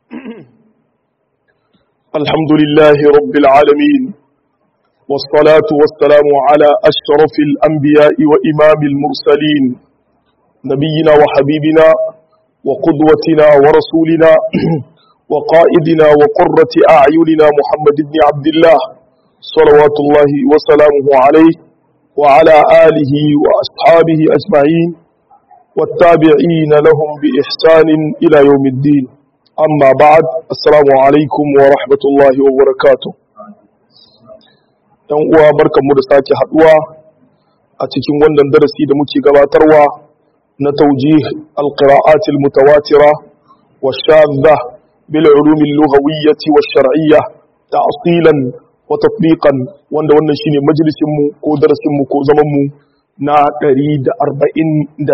الحمد لله رب العالمين والصلاة والسلام على أشرف الأنبياء وإمام المرسلين نبينا وحبيبنا وقدوتنا ورسولنا وقائدنا وقرة أعيننا محمد بن عبد الله صلوات الله وسلامه عليه وعلى آله وأصحابه أجمعين والتابعين لهم بإحسان إلى يوم الدين أما بعد السلام عليكم ورحمة الله وبركاته ‘yan uwa barkanmu da sake haduwa a cikin wannan darasi da muke gabatarwa na taujih alqira'atil mutawatira wa shadda bil ulum al-lughawiyyah wa shar'iyyah ta'silan wa tatbiqan wanda wannan shine majalisin mu ko darasin mu ko zaman mu na 141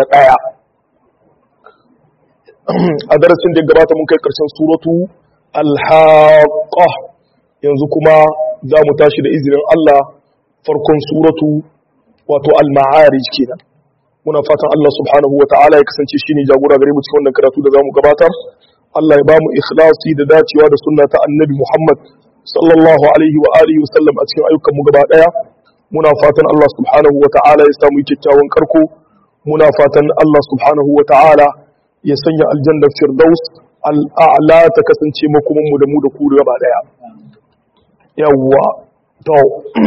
a darasin da gabata mun kai karshen suratu al-haqqah yanzu kuma za mu tashi da izinin Allah farkon suratu wato al-ma'arij kenan muna fatan Allah subhanahu wata'ala ya kasance shine jagora gare mu cikin wannan karatu da zamu gabatar Allah ya ba mu ikhlasi da dacewa da sunna ta annabi Muhammad sallallahu alaihi wa alihi wasallam a cikin ayyukan mu gaba daya muna fatan Allah subhanahu wata'ala ya samu kyakkyawan karko muna fatan Allah subhanahu wata'ala ya sanya aljannar firdaus al'a'la ta kasance makoman mu da mu da ku gaba daya yawwa to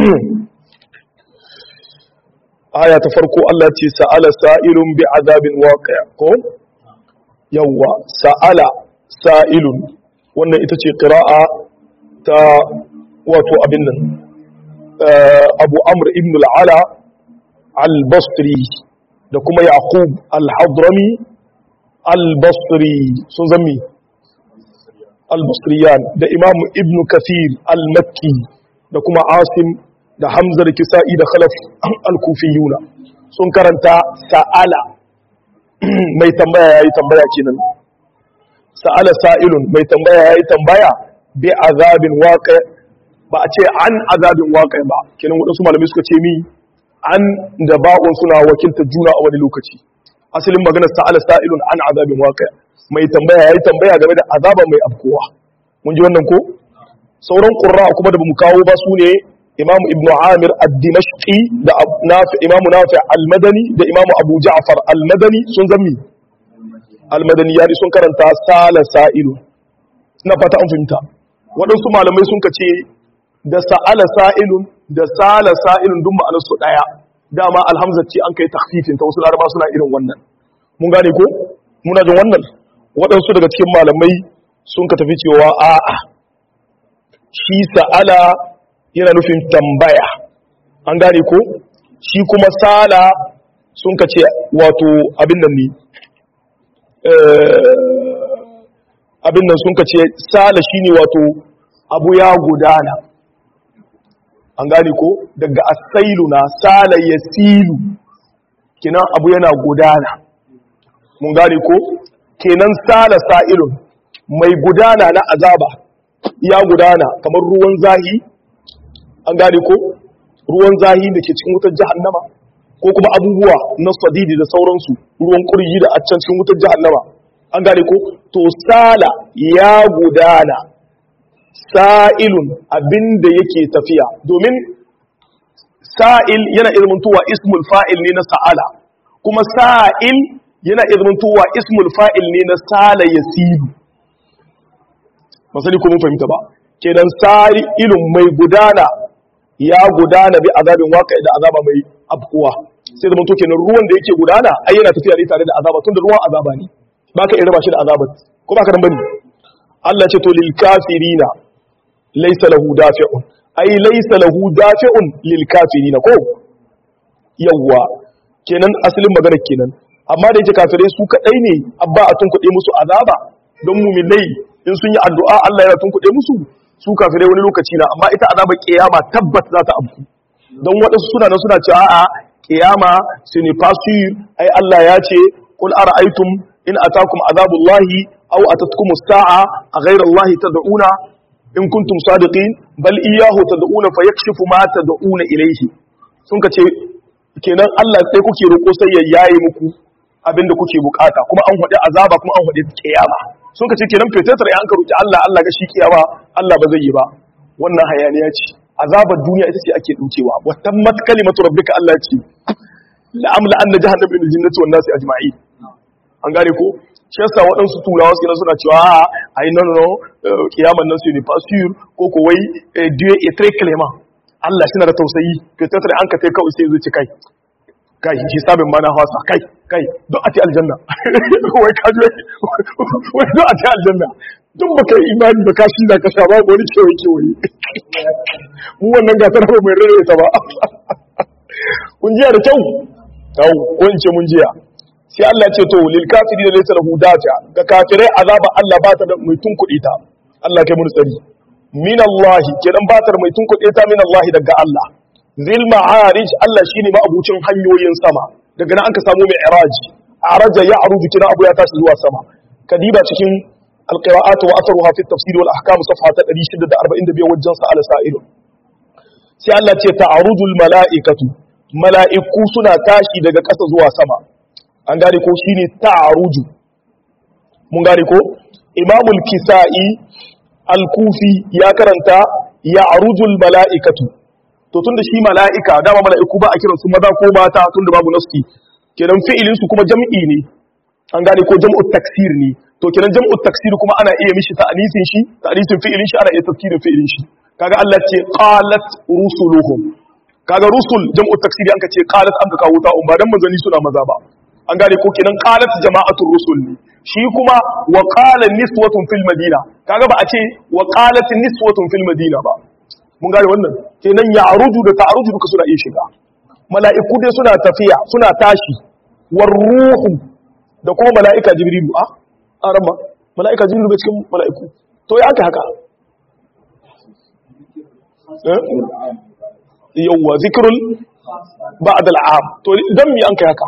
aya ta farko Allah ce sa'ala sa'ilun bi azabin waqi' ko yawwa sa'ala sa'ilun wannan ita ce qira'a ta wato abin nan Abu Amr ibn al-Ala al-Basri da kuma Yaqub al-Hadrami al-Basri sun zammi al-Basriyan da Imam Ibn Kathir al-Makki da kuma Asim da Hamza da Kisa'i da Khalaf al-Kufiyuna sun karanta sa'ala mai tambaya yayi tambaya kenan sa'ala sa'ilun mai tambaya yayi tambaya bi azabin waqi ba a ce an azabin waqi ba kenan wadansu malamai suka ce mi an da ba'un suna wakiltar juna a wani lokaci asalin magana sa'ala sa'ilun an azabin waqi mai tambaya yayi tambaya game da azaba mai afkowa mun ji wannan ko sauran qurra kuma da bamu kawo ba su ne imamu ibn amir ad-dimashqi da nafi imamu nafi al-madani da imamu abu ja'far al-madani sun zammi al-madani yani sun karanta sala sa'ilu ina fata an fahimta waɗansu malamai sun kace da sa'ala sa'ilun da sala sa'ilun duk ma'anar su daya dama alhamza ce an kai takhfifin ta wasu laraba suna irin wannan mun gane ko muna jin wannan waɗansu daga cikin malamai sun ka tafi cewa a'a shi sa'ala yana nufin tambaya an gane ko shi kuma sala sun ka ce wato abin nan ne abin nan sun ka ce sala shi ne wato abu ya gudana an gane ko daga asailu na sala ya silu kinan abu yana gudana mun gane ko kenan sala sa'ilun mai gudana na azaba ya gudana kamar ruwan zahi an gane ko ruwan zahi da ke cikin wutar jahannama ko kuma abubuwa na sadidi da sauransu ruwan kurji da a can cikin wutar jahannama an gane ko to sala ya gudana sa'ilun abinda yake tafiya domin sa'il yana ilmantuwa ismul fa'il ne na sa'ala kuma sa'il yana ilmantuwa ismul fa'il ne na sala yasilu masali ko mun fahimta ba kenan sari ilun mai gudana ya gudana bi azabin waka da azaba mai abkuwa sai da to kenan ruwan da yake gudana ai yana tafiya ne tare da azaba tun da ruwan azaba ne baka iya raba shi da azaba ko baka dan bane Allah ce to lil kafirina laysa lahu dafi'un ai laysa lahu dafi'un lil kafirina ko yawwa kenan asalin magana kenan amma da yake kafirai su kadai ne abba a tunkuɗe musu azaba don muminai in sun yi addu'a Allah yana tunkuɗe musu su kafirai wani lokaci na amma ita azabar kiyama tabbas za ta abu don waɗansu suna nan suna cewa a kiyama su ne fasu ai Allah ya ce kul ara'aytum in atakum azabullahi aw atatkum as-sa'a a ghayra Allah tad'una in kuntum sadiqin bal iyyahu tad'una fayakshifu ma tad'una ilayhi sun ka ce kenan Allah sai kuke roƙo sai ya yaye muku abinda kuke bukata kuma an hade azaba kuma an hade kiyama sun ka ce kenan fetetar ya an ka roki Allah Allah ga shi kiyama Allah ba zai yi ba wannan hayaniya ce azabar duniya ita ce ake daukewa wa tammat kalimatu rabbika Allah ce la amla anna jahannama min jinnati wan nasi ajma'in an gane ko shi yasa waɗansu turawa su suna cewa a ai no no kiyaman nan su ne pas sûr ko ko wai Dieu est très clément Allah shi na da tausayi fetetar an ka kai kawai sai zai ci kai kai hisabin ma na hausa kai kai duk a ce aljanna wai ka je wai duk a ce aljanna duk baka yi imani ba ka shi da ka sha babu wani kewaye kewaye mu wannan gasar ba mai rarrabe ta ba kun jiya da kyau tau ko in ce mun jiya sai Allah ce to lil kafiri da laysa lahu daja ga kafirai azaba Allah ba ta da mai tunkuɗe ta Allah kai mun tsari min Allah kenan ba ta da mai tunkuɗe ta min Allah daga Allah zil ma'arij Allah shine ma'abucin hanyoyin sama daga nan an ka samu mai iraji araja ya aruju kina abu ya tashi zuwa sama kadiba cikin alqira'at wa atharuha fi at-tafsir wal ahkam safha ta 645 wajen sa ala sa'il sai Allah ce ta'arujul mala'ikatu mala'iku suna tashi daga ƙasa zuwa sama an gane ko shine ta'aruju mun gane ko imamul kisa'i al-kufi ya karanta ya'rujul mala'ikatu to tunda shi mala'ika dama mala'iku ba a kiran su maza ko mata tunda babu naski kenan fi'ilin su kuma jam'i ne an gane ko jam'u taksir ne to kenan jam'u taksir kuma ana iya mishi ta'anisin shi ta'anisin fi'ilin shi ana iya tafsirin fi'ilin shi kaga Allah ce qalat rusuluhum kaga rusul jam'u taksir an ka ce qalat an ka kawo ta umma dan manzanni suna maza ba an gane ko kenan qalat jama'atul rusul ne shi kuma wa qala niswatun fil madina kaga ba a ce wa qalat niswatun fil madina ba mun gane wannan kenan ya aruju da ta'aruju duka suna iya shiga mala'iku dai suna tafiya suna tashi war ruhu da kuma mala'ika jibrilu a arama mala'ika jibrilu bai cikin mala'iku to ya aka haka yawwa zikrul ba'd al'am to dan mi an kai haka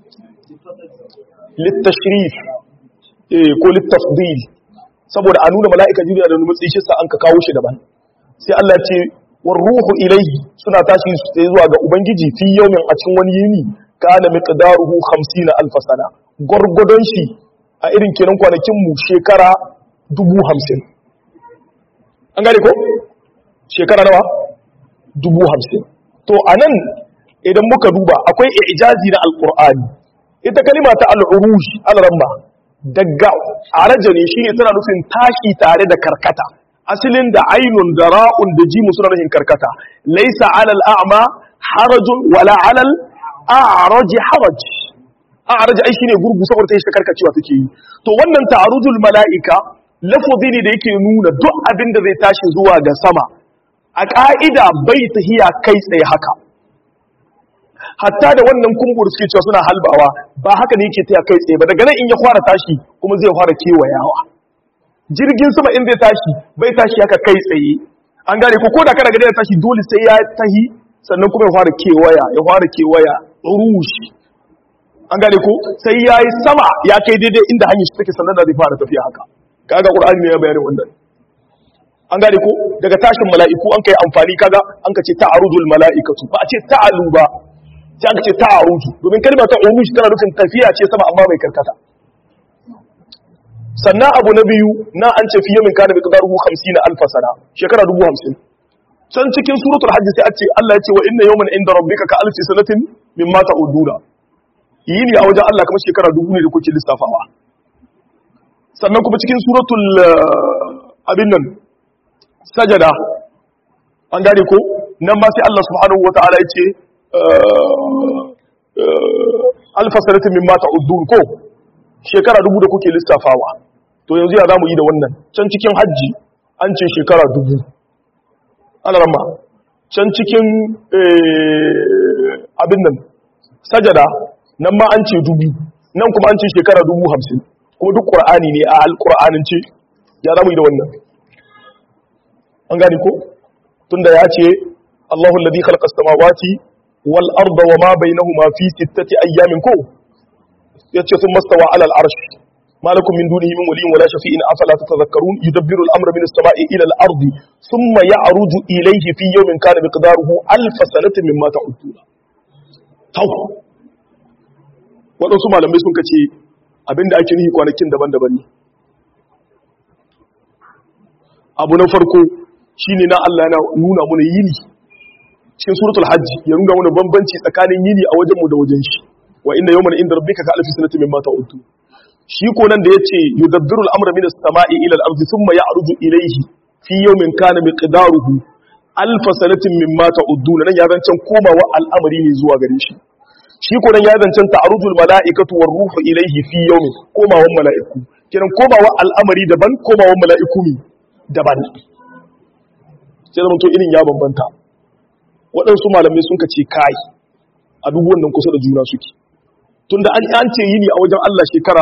litashrif eh ko litafdil saboda a nuna mala'ika jibrilu da nutsi shi sa an ka kawo shi daban sai Allah ce war ruhu ilaihi suna tashi su tsaye zuwa ga ubangiji fi yawmin a cikin wani yini kana miqdaruhu 50 alf sana gurgudon shi a irin kenan kwanakin mu shekara 50 an gane ko shekara nawa 50 to anan idan muka duba akwai ijazi na alqur'ani ita kalima ta al-uruj al-ramma daga araja ne shine tana nufin tashi tare da karkata asilin da ainun da ra'un da jimu suna nufin karkata laisa alal a'ma harajun wala alal a'raji haraj a'raji ai shine gurgu saboda tashi karkacewa take yi to wannan ta'arujul mala'ika lafazi ne da yake nuna duk abin da zai tashi zuwa ga sama a ka'ida bai tahiya kai tsaye haka hatta da wannan kumbur suke cewa suna halbawa ba haka ne yake tahiya kai tsaye ba daga nan in ya fara tashi kuma zai fara kewayawa jirgin sama in zai tashi bai tashi haka kai tsaye an gane ko da kana gani ya tashi dole sai ya tahi sannan kuma ya fara kewaya ya fara kewaya rush an gane ko sai ya yi sama ya kai daidai inda hanyar shi take sannan da zai fara tafiya haka kaga qur'ani ne ya bayani wannan an gane ko daga tashin mala'iku an kai amfani kaga an ka ce ta'arujul mala'ikatu ba a ce ta'alu ba sai an ce ta'aruju domin kalmar ta uruj tana nufin tafiya ce sama amma bai karkata sannan abu na biyu na an ce fiye min kana bi qadaruhu 50 alf sana shekara 50 can cikin suratul hajj sai a ce Allah ya ce wa inna yawman inda rabbika ka alfi sanatin mimma ta'uduna yini a wajen Allah kamar shekara dubu ne da kuke lissafawa sannan kuma cikin suratul abin nan sajada an gane ko nan ma sai Allah subhanahu wataala ya ce alfa sanatin mimma ta'udun ko shekara dubu da kuke lissafawa to yanzu ya zamu yi da wannan can cikin hajji an ce shekara dubu ana ramma can cikin abin nan sajada nan ma an ce dubu nan kuma an ce shekara dubu hamsin kuma duk ƙur'ani ne a alƙur'anin ce ya zamu yi da wannan an gani ko tunda ya ce Allahu alladhi khalaqa as-samawati wal arda wa ma bainahuma fi sittati ayyamin ko yace sun mastawa alal arsh malakum min dunihi min waliyyin wala shafi'in afala tatadhakkarun yudabbiru al-amra min as-sama'i ila al-ardi thumma ya'ruju ilayhi fi yawmin kana miqdaruhu alf sanatin mimma ta'uduna taw wadansu malamai sun kace abinda ake nihi kwanakin daban-daban ne abu na farko shine na Allah yana nuna mana yini cikin suratul hajj ya nuna mana bambanci tsakanin yini a wajen mu da wajen shi wa inna yawman inda rabbika ka alfi sanatin mimma ta'uddu shi ko nan da yace yudabbiru al-amra min as-sama'i ila al-ardi thumma ya'ruju ilayhi fi yawmin kana miqdaruhu alf sanatin mimma ta'udduna nan ya zancan komawa al'amari ne zuwa gare shi shi ko nan ya zancan ta'arujul mala'ikatu war ruhu ilayhi fi yawmin komawan mala'iku kiran komawa al'amari daban komawan mala'iku ne daban sai zama to irin ya bambanta waɗansu malamai sun ce kai a duk wannan kusa da juna suke tunda an an ce yini a wajen Allah shekara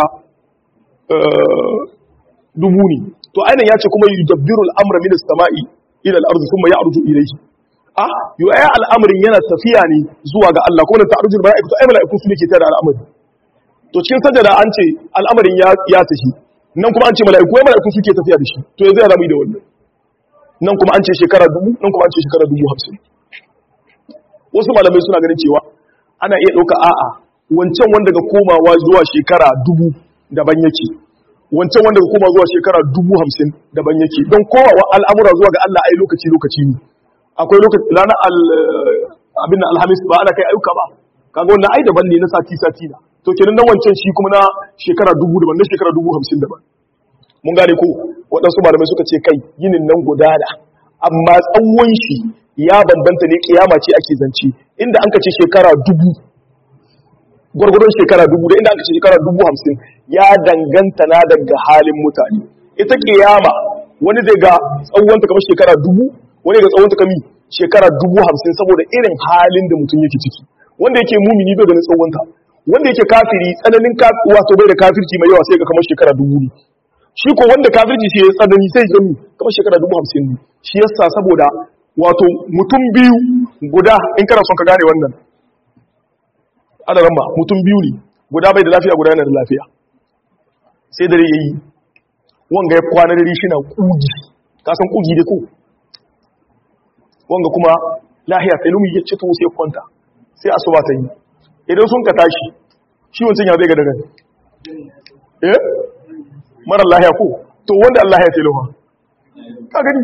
dubu ne to ainihin ya ce kuma yudabbiru al'amra min as-sama'i ila al-ardi thumma ya'ruju ilayhi ah yu ay al'amarin yana tafiya ne zuwa ga Allah kuma ta'arujul mala'iku to ai mala'iku su ne ke tare al'amari to cikin sajada an ce al'amarin ya ya tafi nan kuma an ce mala'iku ai mala'iku suke tafiya da shi to yanzu ya zamu da wannan nan kuma an ce shekara dubu nan kuma an ce shekara dubu hamsin wasu malamai suna ganin cewa ana iya ɗauka a'a wancan wanda ga komawa zuwa shekara dubu daban yake wancan wanda ga koma zuwa shekara dubu hamsin daban yake don kowawa al'amura zuwa ga Allah ai lokaci lokaci ne akwai lokaci ranar abin da alhamis ba ana kai ayyuka ba kaga wannan ai daban ne na sati sati na to kenan nan wancan shi kuma na shekara dubu daban na shekara dubu hamsin daban mun gane ko waɗansu malamai suka ce kai yinin nan gudana amma tsawon shi ya bambanta ne kiyama ce ake zance inda an ka ce shekara dubu gwargwadon shekara dubu da inda aka ce shekara dubu hamsin ya danganta na daga halin mutane ita kiyama wani zai ga tsawonta kamar shekara dubu wani ga tsawonta kami shekara dubu hamsin saboda irin halin da mutum yake ciki wanda yake mumini bai ganin tsawonta wanda yake kafiri tsananin wato bai da kafirci mai yawa sai ga kamar shekara dubu ne shi ko wanda kafirci sai ya tsanani sai gani kamar shekara dubu hamsin ne shi yasa saboda wato mutum biyu guda in kana son ka gane wannan ana ramba mutum biyu ne guda bai da lafiya guda yana da lafiya sai dare yayi wanga ya kwana dare shi na kugi ka san kugi dai ko wanga kuma lahiya sai lumi ya ci to sai kwanta sai asuba ta yi idan sun ka tashi shi wancan ya zai ga dare eh mara lahiya ko to wanda Allah ya telowa ka gani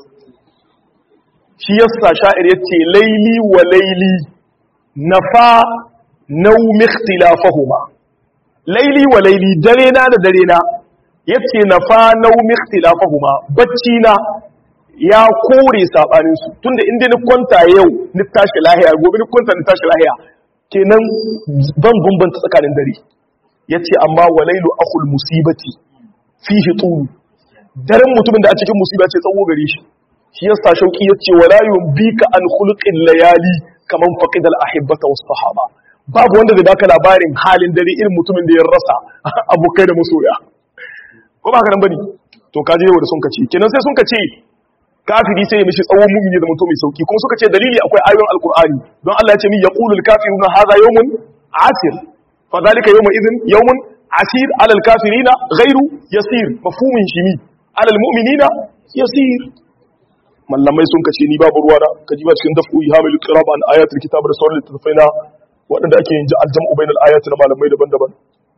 shi yasa sha'ir yace laili wa laili nafa naumi ikhtilafahuma laili wa laili dare na da dare na yace nafa naumi ikhtilafahuma bacci na ya kore sabanin su tunda inda ni kwanta yau ni tashi lahiya gobe ni kwanta ni tashi lahiya kenan ban bambanta tsakanin dare yace amma wa lailu akhul musibati fihi tulu daren mutumin da a cikin musiba ce tsawo gare shi shi yasa shauki yace wala yumbika an khuluqil layali kaman faqidal ahibbata was sahaba babu wanda zai baka labarin halin dare irin mutumin da ya rasa abokai da masoya ko ba haka nan bane to kaje yau da sun kace kenan sai sun kace kafiri sai ya mishi tsawon mumini da mutum mai sauki kuma suka ce dalili akwai ayoyin alqur'ani don Allah ya ce min yaqulul kafiruna hadha yawmun asir fa dhalika yawmun idhin yawmun asir alal kafirina ghairu yasir mafhumin shi mi alal mu'minina yasir mallamai sun kace ni babu ruwa na kaji ba cikin dafu hamil qirab an ayatul kitab da sauran littafai na waɗanda ake yin aljam'u bainal ayati na malamai daban-daban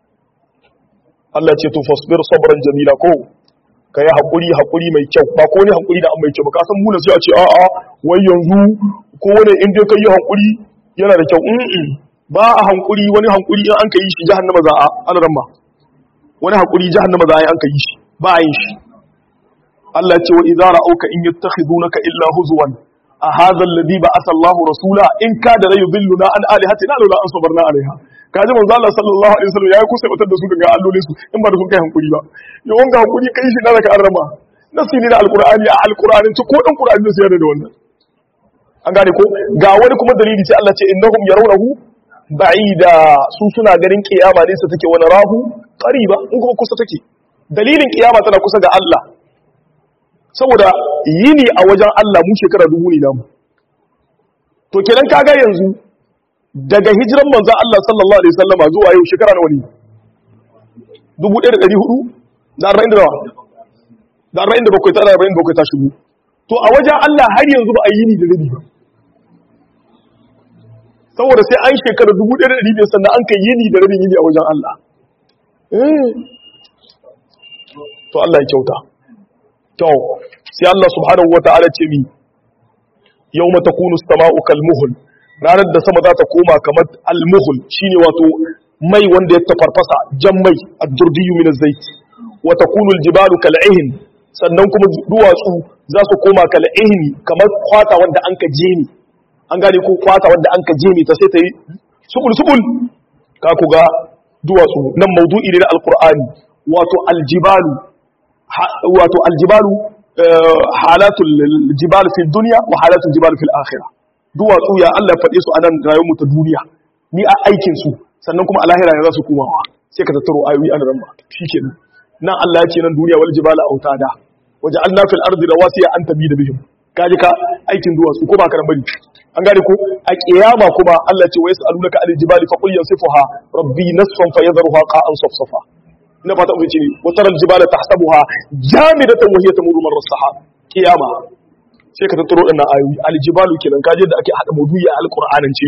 Allah ce to fasbir sabran jamila ko kai hakuri hakuri mai kyau ba ko ne hakuri da an mai kyau ba ka san mu sai a ce a a wai yanzu ko wani in dai kai hakuri yana da kyau in ba a hankuri wani hankuri in an kai shi jahannama za a alaramma wani hakuri jahannama za a yi an kai shi ba a yin shi Allah ce wa idza ra'auka in yattakhidunaka illa huzwan a hadha alladhi ba'atha Allahu rasula in kada la yudilluna an alihatina laula an sabarna alaiha kaji manzo Allah sallallahu alaihi wasallam yayi kusa batar da su ga allolin su in ba da sun kai hankuri ba yo wanga hankuri kai shi na daga arrama nasi ne da alqur'ani a alqur'ani ci ko dan qur'ani sai yarda da wannan an gane ko ga wani kuma dalili sai Allah ce innahum yarawnahu ba'ida su suna ganin kiyama ne sa take wani rahu qariba in kuma kusa take dalilin kiyama tana kusa ga Allah saboda yini a wajen Allah mu shekara dubu ne namu to kenan kaga yanzu daga hijiran manzon Allah sallallahu alaihi wasallama zuwa yau shekara nawa ne 1400 da 40 da da 47 ta 47 ta shigo to a wajen Allah har yanzu ba a yi ni da rabi ba saboda sai an shekara 1500 sannan an kai yini da rabin yini a wajen Allah eh to Allah ya kyauta to sai Allah subhanahu wataala ce mi yawma takunu as-sama'u kal-muhl ranar da sama za ta koma kamar al-muhl shine wato mai wanda ya tafarfasa jan mai ad-durdiyu min az-zayt wa takunu al-jibalu kal-ihn sannan kuma duwatsu za su koma kal-ihn kamar kwata wanda an ka jemi an gane ko kwata wanda an ka jemi ta sai ta yi subul subul ka ku ga duwatsu nan maudu'i ne na alqur'ani wato aljibalu wato aljibalu halatul jibal fi dunya wa halatul jibal fil akhirah duwatsu ya Allah faɗe su a nan rayuwar mu ta duniya ni a aikin su sannan kuma a lahira ya za su komawa sai ka tattaro ayoyi an ramba shikenan nan Allah ya ce nan duniya wal jibala autada waja'alna fil ardi rawasiya an tabida bihim kaji ka aikin duwatsu ko ba ka bari an gane ko a kiyama kuma Allah ce wa yas'alunaka anil jibali fa qul yansifuha rabbi nasfan fayadharuha qa'an safsafa ina fata mun ce ne wa taral jibala tahsabuha jamidatan wa hiya tamurru marra sahab kiyama sai ka tattaro dinnan ayoyi al jibalu kenan kaje da ake hada maudu'i a alqur'anin ce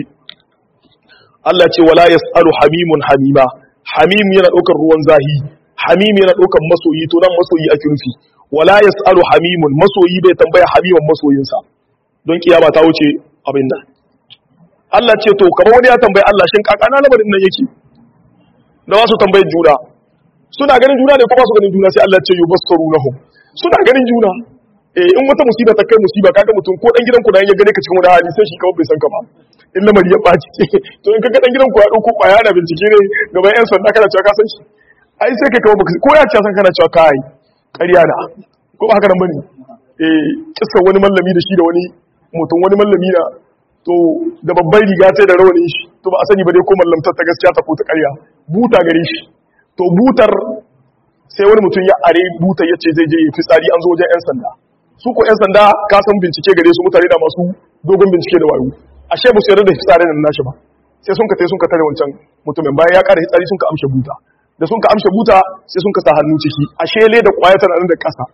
Allah ce wala yas'alu hamimun hamima hamim yana daukar ruwan zahi hamim yana daukar masoyi to nan masoyi ake rufi wala yas'alu hamimun masoyi bai tambaya hamiman masoyinsa don kiyama ta wuce abin nan Allah ce to kamar wani ya tambayi Allah shin kakana lamarin nan yake da wasu tambayar juna suna ganin juna ne ko ba su ganin juna sai Allah ce yubassarunahum suna ganin juna eh in wata musiba ta kai musiba kaga mutum ko dan gidan ku da ya gane ka cikin wani hali sai shi kawai bai san ka ba in lamari ya baci to in kaga dan gidan ku ya dauko kwaya na bincike ne gaban yan sanda kana cewa ka san shi ai sai kai kawai ko ya ce san kana cewa kai ƙarya na ko ba haka nan bane eh kissa wani mallami da shi da wani mutum wani mallami na to da babban riga sai da rawanin shi to ba a sani ba dai ko mallamtar ta gaskiya ta ko ta ƙarya buta gare shi to butar sai wani mutum ya are butar ya ce zai je ya fitsari an zo wajen 'yan sanda su ko 'yan sanda ka san bincike gare su mutane da masu dogon bincike da wayo ashe ba su yarda da fitsarin nan nashi ba sai sun ka tai sun ka tare wancan mutumin bayan ya ƙara fitsari sun ka amshe buta da sun ka amshe buta sai sun ka sa hannu ciki ashe le da kwaya tana nan da ƙasa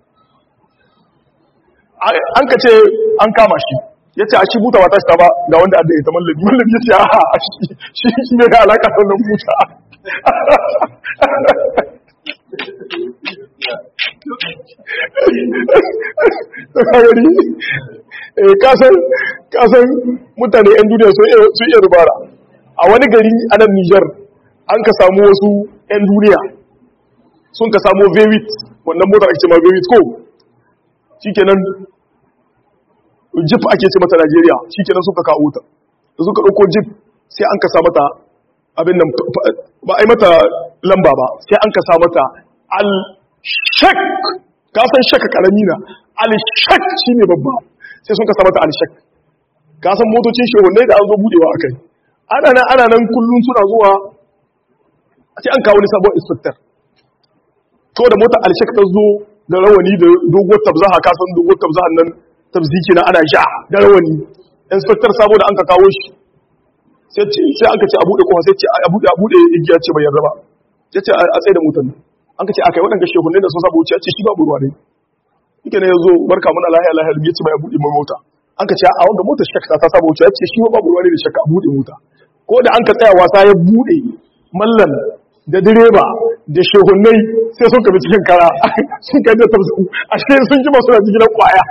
an ka ce an kama shi ya ce a shi buta ba ta shi ba ga wanda adda ita mallami mallami ya ce a shi shi ne da alaƙa da wannan buta kasan kasan mutane 'yan duniya sun iya rubara a wani gari a nan Nijar an ka samu wasu 'yan duniya sun ka samu vewit wannan motar ake ce ma vewit ko shikenan jip ake ce mata Najeriya shikenan suka kawo ta da suka ɗauko jip sai an ka sa mata abin nan ba a yi mata lamba ba sai an ka sa mata al-shak ka san shaka karami na al-shak shine babba sai sun ka sa mata al-shak ka san motocin shehunai da an zo budewa akai ana nan ana nan kullun suna zuwa sai an kawo ni sabon inspector to da mota al-shak ta zo da rawani da doguwar tabzaha ka san doguwar tabzahan nan tabziki na ana sha da rawani inspector sabo da an ka kawo shi sai ce sai an ka ce a bude kofa sai ce a bude a bude igiya ce bai yarda ba sai ce a tsaye da mutan an ka ce akai waɗanda shehunne da sun saba wuce ce shi babu ruwa ne yake ne yazo barka mana lahiya lahiya ya ce bai bude mai mota an ka ce a wanda motar shakka ta saba wuce ce shi babu ruwa ne da shakka a bude mota ko da an ka tsaya wasa ya bude mallan da direba da shehunnai sai sun kabi cikin kara sun kai da tafsu ashe sun ji masu na cikin kwaya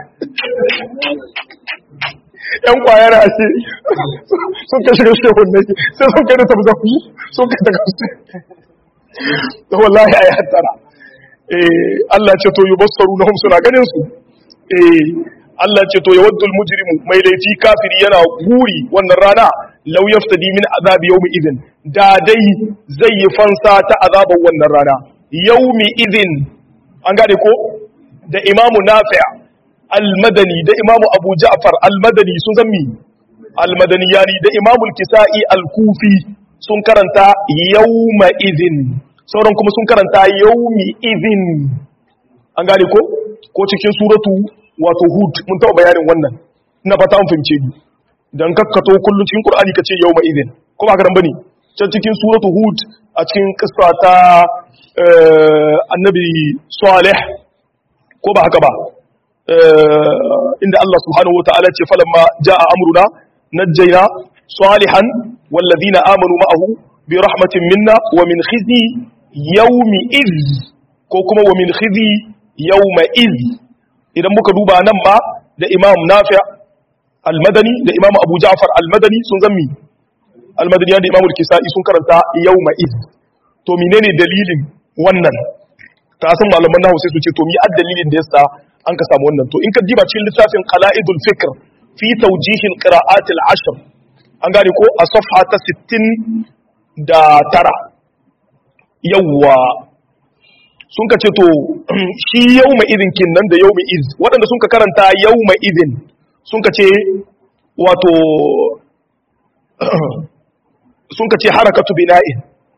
yan kwaya na ashe sun kai shiga shehunnai sai sun kai da tafsu sun kai da kasu da wallahi a yi hattara Allah ce to yi basaru na suna ganin su Allah ce to ya waddul mujrimu mai laifi kafiri yana guri wannan rana lau yaftadi min azabi yawmi idin da dai zai yi fansa ta azaban wannan rana yawmi idin an gane ko da imamu nafi' al-madani da imamu abu ja'far al-madani sun zammi al-madani yani da imamu al-kisa'i al-kufi sun karanta yawma idin sauran kuma sun karanta yawmi idin an gane ko ko cikin suratu wato hud mun taɓa bayanin wannan na fata an fahimce ni dan kakkato kullun cikin qur'ani kace yawma idin ko ba karan bane can cikin suratu hud a cikin kissa ta annabi salih ko ba haka ba inda Allah subhanahu wataala ce falamma jaa amruna najjayna salihan walladhina amanu ma'ahu bi rahmatin minna wa min khizi yawmi iz ko kuma wa min khizi yawma iz idan muka duba nan ma da imam nafi' al-madani da imam abu ja'far al-madani sun zammi al-madani da imam al-kisai sun karanta yawma iz to menene dalilin wannan ta san malaman nahu sai su ce to mi ad dalilin da yasa an ka samu wannan to in ka diba cikin littafin qala'idul fikr fi tawjih al-qira'at al-ashr an gane ko a safha ta 60 da tara yawwa sun ka ce to shi yawma idin kinnan da yawma iz waɗanda sun ka karanta yawma idin sun ka ce wato sun ka ce harakatu bina'in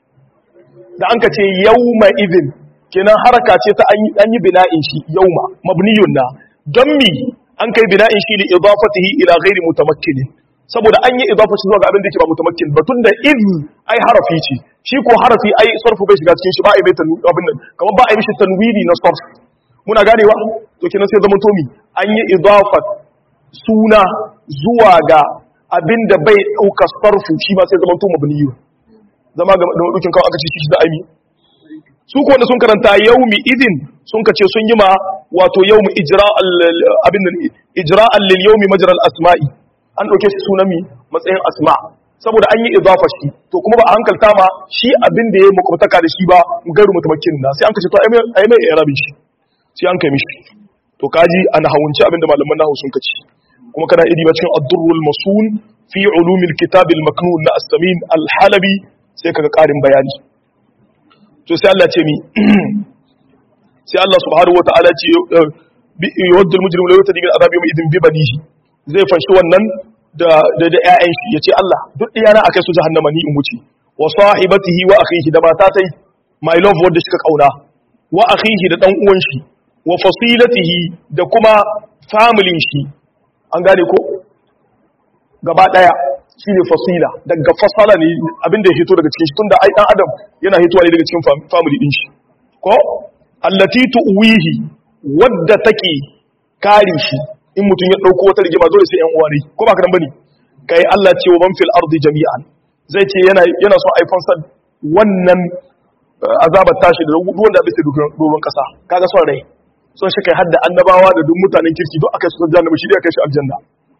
da an ka ce yawma idin kenan haraka ce ta an yi bina'in shi yawma mabniyun na don mi an kai bina'in shi li idafatihi ila ghairi mutamakkinin saboda an yi idafa shi zuwa ga abin da yake ba mutamakkin ba tunda iz ai harafi ce shi ko harafi ai sarfu bai shiga cikin shi ba a yi mai tanwi abin nan kamar ba a yi mishi tanwini na sarf muna ganewa to kenan sai zama tomi an yi idafa suna zuwa ga abin da bai dauka sarfu shi ba sai zama to mabniyu zama ga da dukin kawai aka ce shi da aimi su ko wanda sun karanta yaumi idin sun kace sun yi ma wato yaumi ijra abin nan ijra'an lil yaumi majra al asma'i an ɗauke shi sunami matsayin asma saboda an yi izafa shi to kuma ba a hankalta ma shi abin da ya yi makwabtaka da shi ba gairu mutamakin na sai an kace to a yi mai irabin shi sai an kai mishi to kaji an hawunci abin da malaman nahu sun kaci kuma kana iri ba cikin ad-durrul masun fi ulumil kitab al-maknun na as-samin al-halabi sai kaga karin bayani to sai Allah ce mi sai Allah subhanahu wa ta'ala ce yawaddu al-mujrimu la yutadi min azabi yawmi idin bi banihi zai fanshi wannan da da ƴaƴan shi yace Allah duk iyana akai su jahannama ni in wuce wa sahibatihi wa akhihi da mata tai my love wanda shi ka kauna wa akhihi da dan uwan shi wa fasilatihi da kuma family shi an gane ko gaba daya shine fasila daga fasala ne abinda ya hito daga cikin shi tunda ai dan adam yana hitowa ne daga cikin family din shi ko allati tuwihi wadda take kare shi in mutum ya ɗauko wata rigima dole sai ‘yan uwa ne ko ba ka nan ba ne kai Allah ce wa man fil ardi jami'an zai ce yana yana son aifan sa wannan azabar tashi da duk wanda bisa doron kasa kaga son rai son shi kai hadda annabawa da duk mutanen kirki duk aka su jannabi shi da kai shi aljanna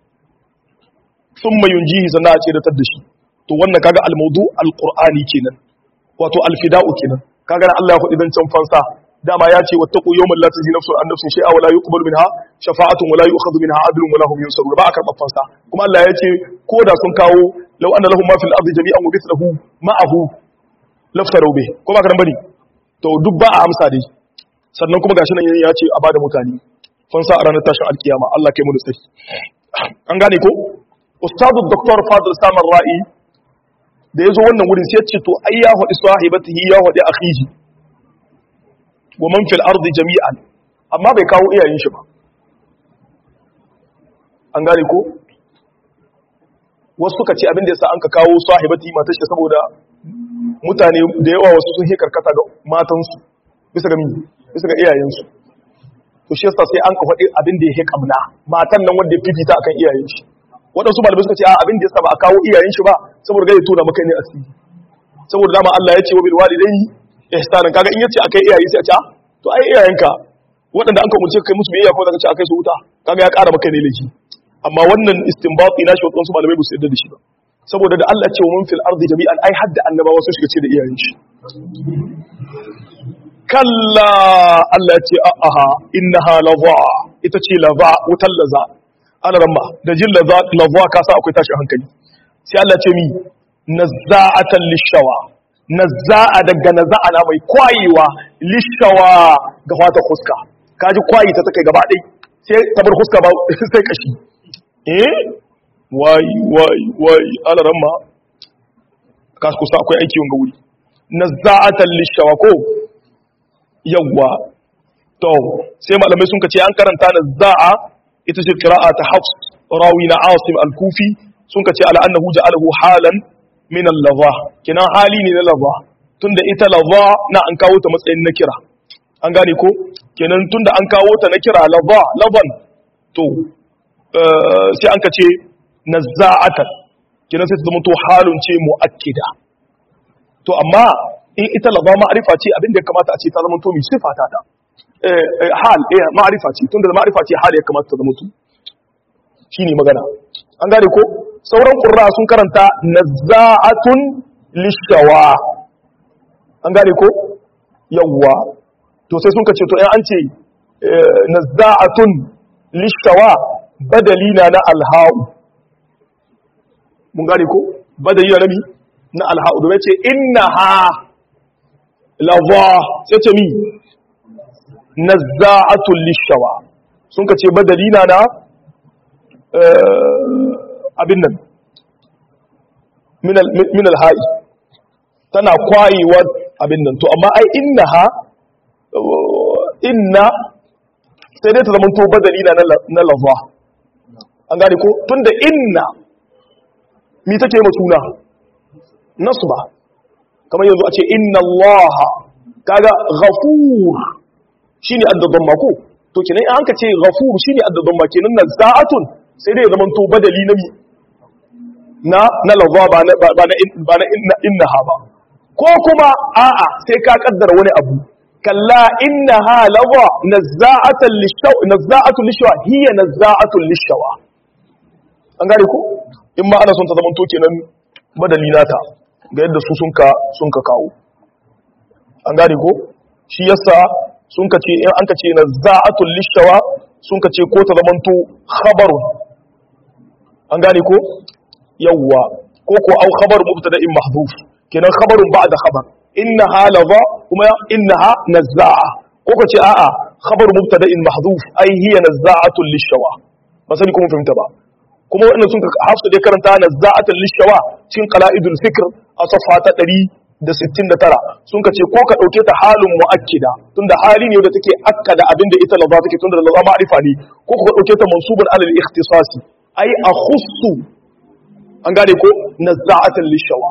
thumma yunjihi sannan a ce da tadda shi to wannan kaga al-mawdu al-qur'ani kenan wato al-fida'u kenan kaga Allah ya faɗi dan can fansa dama ya ce wattaqu yawman la tajzi nafsun an nafsin shay'a wala yuqbalu minha shafa'atun wala yu'khadhu minha 'adlun wala hum yunsarun ba a karɓar fansa kuma Allah ya ce ko da sun kawo law anna lahum ma fil ardi jami'an wa mithluhu ma'ahu laftaru bih ko ba ka bane to duk ba a amsa dai sannan kuma gashi nan ya ce a bada mutane fansa a ranar tashin alkiyama Allah kai mu da tsari an gane ko ustadu dr fadil samar ra'i da yazo wannan wurin sai ya ce to ai ya hadi sahibatihi ya hadi akhihi wa man fil ardi jami'an amma bai kawo iyayen shi ba an gane ko wasu suka ce abin da yasa an ka kawo sahibati matar shi saboda mutane da yawa wasu sun yi karkata ga matansu bisa ga mini bisa ga iyayensu to shi yasa sai an ka faɗi abin da ya kamna matan nan wanda ya fifita akan iyayen shi waɗansu malamai suka ce a abin da yasa ba a kawo iyayen shi ba saboda ga ya tona maka ne asiri saboda dama Allah ya ce wa bil walidayni ihsanan kaga in yace akai iyaye sai a ce to ai iyayenka waɗanda an ka umurce kai musu biyayya ko daga ce akai su wuta kaga ya ƙara maka ne laifi amma wannan istinbati na shi wadansu malamai ba su yarda da shi ba saboda da Allah ce wa mun fil ardi jami'an ai hadda annabawa sun shiga ce da iyayen shi kalla Allah ce a'a innaha laza ita ce laza wutar laza ana ramma da jin laza laza ka sa akwai tashi hankali sai Allah ce mi nazza'atan lishawa nazza'a daga naza'a na mai kwayewa lishawa ga fata fuska kaji kwayi ta take gaba ɗai sai ta bar fuska ba sai kashi eh wai wai wai ala ramma ka kusa akwai aiki wanga wuri nazza'atan lishawa ko yawwa to sai malamai sun kace an karanta nazza'a ita ce qira'a ta hafs rawi na asim al-kufi sun kace ala annahu ja'alahu halan min al-ladha kinan hali ne na ladha tunda ita ladha na an kawo ta matsayin nakira an gane ko kenan tunda an kawo ta nakira ladha laban to sai an kace nazza'atan kenan sai ta zama to halun ce muakkida to amma in ita ladha ma'rifa ce abinda ya kamata a ce ta zama to mi sifata ta hal eh ma'arifa ce tunda da ma'arifa ce hal ya kamata ta zama tu shine magana an gane ko sauran qurra sun karanta nazza'atun lishawa an gane ko yawwa to sai sun kace to ai an ce nazza'atun lishawa badali na na alha'u mun gane ko badali na nabi na alha'u domin ce innaha lava sai ce mi nazza'atul lishawa sun kace badali na na abin nan min alha'i tana kwayewa abin nan to amma ai innaha inna sai dai ta zama to badali na na lava an gane ko tunda inna mi take ma suna nasba kamar yanzu a ce inna allaha kaga ghafur shine addadon mako to kenan an ka ce ghafur shine addadon mako kenan nazza'atun sai dai ya zama to badali na mi na na lava ba na ba na ba na innaha ba ko kuma a'a sai ka kaddara wani abu kalla innaha lava nazza'atan lishaw nazza'atul lishawa hiya nazza'atul lishawa an gane ko in ma ana son ta zamanto kenan badali nata ga yadda su sunka sunka kawo an gane ko shi yasa sun ka ce in an ka ce nazza'atul lishawa sun ka ce ko ta zamanto khabarun an gane ko yawwa ko ko au khabar mubtada'in mahdhuf kenan khabarun ba'da khabar innaha lava kuma innaha nazza'a ko ka ce a'a khabar mubtada'in mahdhuf ai hiya nazza'atul lishawa ba sani kuma fahimta ba kuma wannan sun hafsu dai karanta nazza'atul lishawa cikin qala'idul fikr a safha ta 169 sun ka ce ko ka dauke ta halin muakkida tunda hali ne da take akkada abinda ita lava take tunda lava ma'rifa ne ko ka dauke ta mansubun alal ikhtisasi ai akhussu an gane ko nazza'atul lishawa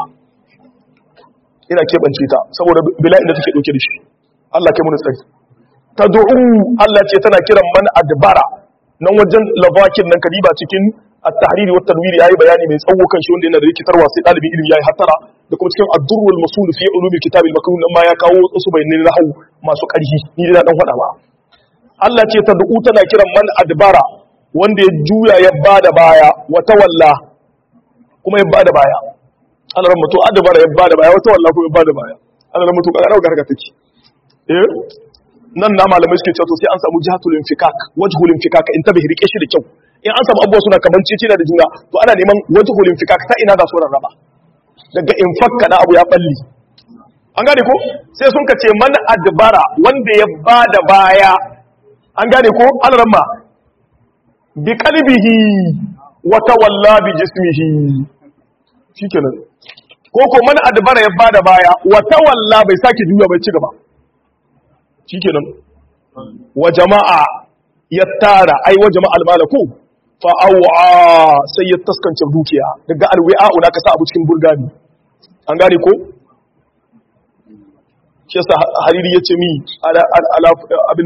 ina keɓance ta saboda bila'in da take ɗauke da shi Allah kai mun tsari ta du'u Allah ce tana kiran man adbara nan wajen lavakin nan kadiba cikin at-tahriri wa tanwiri yayi bayani mai tsawo kan shi wanda yana da rikitarwa sai dalibin ilimi yayi hatara da kuma cikin ad-durrul masul fi ulumi kitab al-makrun nan ma ya kawo wasu bayanai na hawu masu ƙarfi ni da dan faɗa ba Allah ce ta du'u tana kiran man adbara wanda ya juya ya bada baya wa tawalla kuma ya bada baya ana ran mutu adabara ya bada baya wata wallahi ko ya bada baya ana ran mutu kaga dauka harka take eh nan na malamai suke cewa to sai an samu jihatul infikak wajhul infikak in tabi rike shi da kyau in an samu abubuwa suna kaman cece da juna to ana neman wajhul infikak ta ina za su rarraba daga infakka na abu ya balli an gane ko sai sun kace man adbara wanda ya bada baya an gane ko ana ran ma bi qalbihi wa tawalla bi jismihi shikenan ko ko man adbara ya bada baya wa tawalla bai sake juya bai ci gaba shikenan wa jama'a ya tara ai wa jama'al malaku fa aw'a sai ya taskance dukiya daga alwi'a'u na ka sa abu cikin burgani an gane ko shi yasa hariri yace mi ala ala abin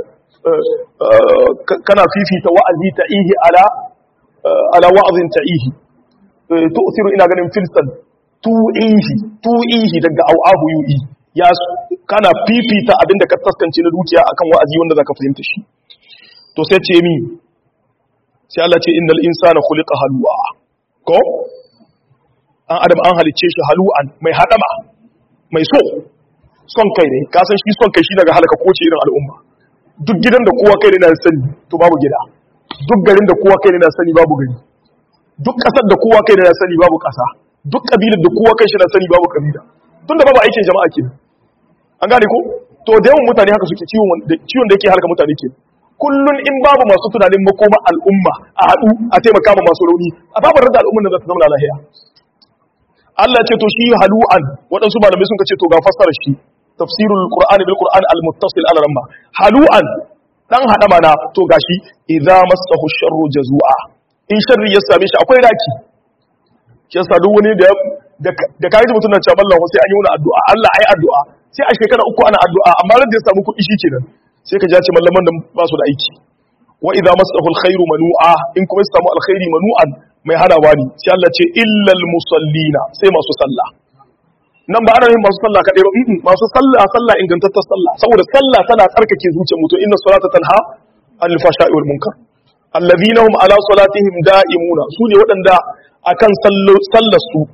kana fifita wa'azi ta'ihi ala ala wa'azin ta'ihi tu'thiru ina ganin filsan tu'ihi tu'ihi daga au'ahu yu'i ya kana fifita abinda ka taskance na dukiya akan wa'azi wanda zaka fahimta shi to sai ce mi sai Allah ce innal insana khuliqa halu'a ko an adam an halicce shi halu'an mai hadama mai so son kai ne ka san shi son kai shi daga halaka koce irin al'umma duk gidan da kowa kai ne na sani to babu gida duk garin da kowa kai ne na sani babu gari duk ƙasar da kowa kai da na sani babu ƙasa duk ƙabilar da kowa kai shi na sani babu ƙabila tun da babu aikin jama'a ke an gane ko to da yawan mutane haka suke ciwon da yake harka mutane ke kullun in babu masu tunanin makoma al'umma a haɗu a taimaka ma masu rauni a babar da al'ummar da za ta zama lahiya Allah ce to shi halu'an waɗansu malamai sun ce to ga fassarar shi tafsirul qur'ani bil qur'an al muttasil al ramma halu'an dan hada mana to gashi idza masahu sharru jazua in sharri ya same shi akwai raki shi yasa duk wani da da kai ji mutun na cewa Allah sai an yi wani addu'a Allah ai addu'a sai a shekara uku ana addu'a amma ran da ya samu kuɗi shikenan sai ka ji ce mallaman da ba su da aiki wa idza masahu alkhairu manu'a in kuma ya samu alkhairi manu'an mai hadawa ne sai Allah ce illal musallina sai masu sallah nan ba ana yin masu sallah kaɗai ba masu sallah sallah ingantattar sallah saboda sallah tana tsarkake zuciyar mutum inna salata tanha anil fashai wal munkar alladhina hum ala salatihim da'imuna su ne waɗanda akan sallar su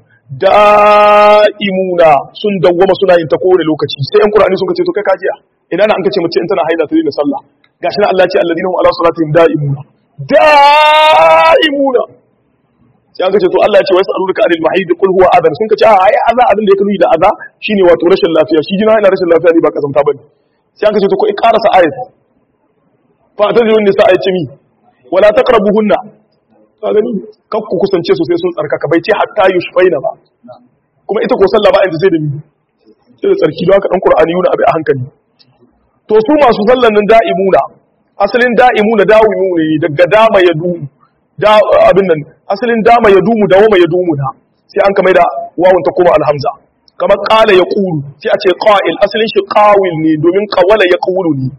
da'imuna sun dawwama suna yin ta kowane lokaci sai yan qur'ani sun kace to kai kajiya ina na an kace mace in tana haila ta da sallah gashi na Allah ya ce alladhina hum ala salatihim da'imuna da'imuna sai an kace to Allah ya ce wai sa'aluka anil mahid qul huwa adan sun kace a ai aza abin da yake nuni da aza shine wato rashin lafiya shi jina yana rashin lafiya ne ba kazamta bane sai an kace to ko in karasa ayat fa atazilun nisa ayat mi wala taqrabuhunna ka gani kan ku kusance su sai sun tsarkaka bai ce hatta yushfaina ba kuma ita ko sallah ba yanzu sai da mi sai da tsarki don haka dan qur'ani yuna abi a hankali to su masu sallan nan da'imuna asalin da'imuna dawimuna ne daga dama ya dumu da abin nan asalin dama ya dumu dawama ya dumu na sai an kamar da wawun ta koma alhamza kamar qala ya qulu sai a ce qa'il asalin shi qawil ne domin qawala ya qulu ne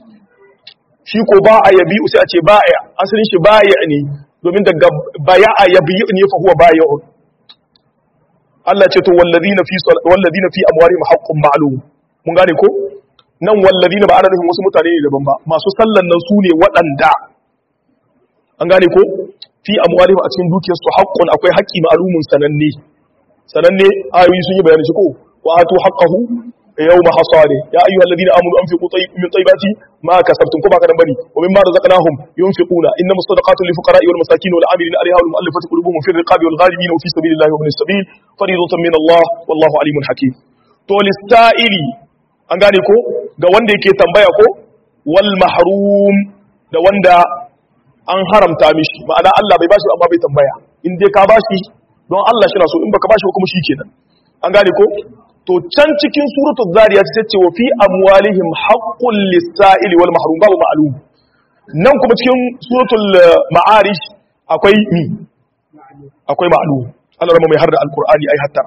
shi ko ba a yabi sai a ce ba'a asalin shi ba'a ne domin daga baya'a yabi ne fa huwa bai'un Allah ce to walladina fi walladina fi amwarihim haqqun ma'lum mun gane ko nan walladina ba ana nufin wasu mutane ne daban ba masu sallan nan su ne waɗanda an gane ko fi amwalihim a cikin dukiyar su haqqun akwai haƙƙi ma'lumun sananne sananne ayoyi sun yi bayani shi ko wa atu haqqahu yawma hasadi ya ayyuhal ladina amanu anfiqu min tayyibati ma kasabtum kuma kadan bane wa mimma razaqnahum yunfiquna inna musadaqatu lil fuqara'i wal masakin wal 'amilina 'alayha wal mu'allafati qulubuhum fi riqabi wal ghalimin wa fi sabilillahi wa ibn as-sabil fariidatan min Allah wallahu alimun hakim to lista'ili an gane ko ga wanda yake tambaya ko wal mahrum da wanda an haramta mishi ma'ana Allah bai bashi amma bai tambaya in dai ka bashi don Allah shi na so in baka bashi kuma shikenan an gane ko to can cikin suratul zariyat ta ce wa fi amwalihim haqqul lis-sa'ili wal mahrum babu ma'lum nan kuma cikin suratul ma'arij akwai mi akwai ma'lum Allah rama mai harda alqur'ani ai hatta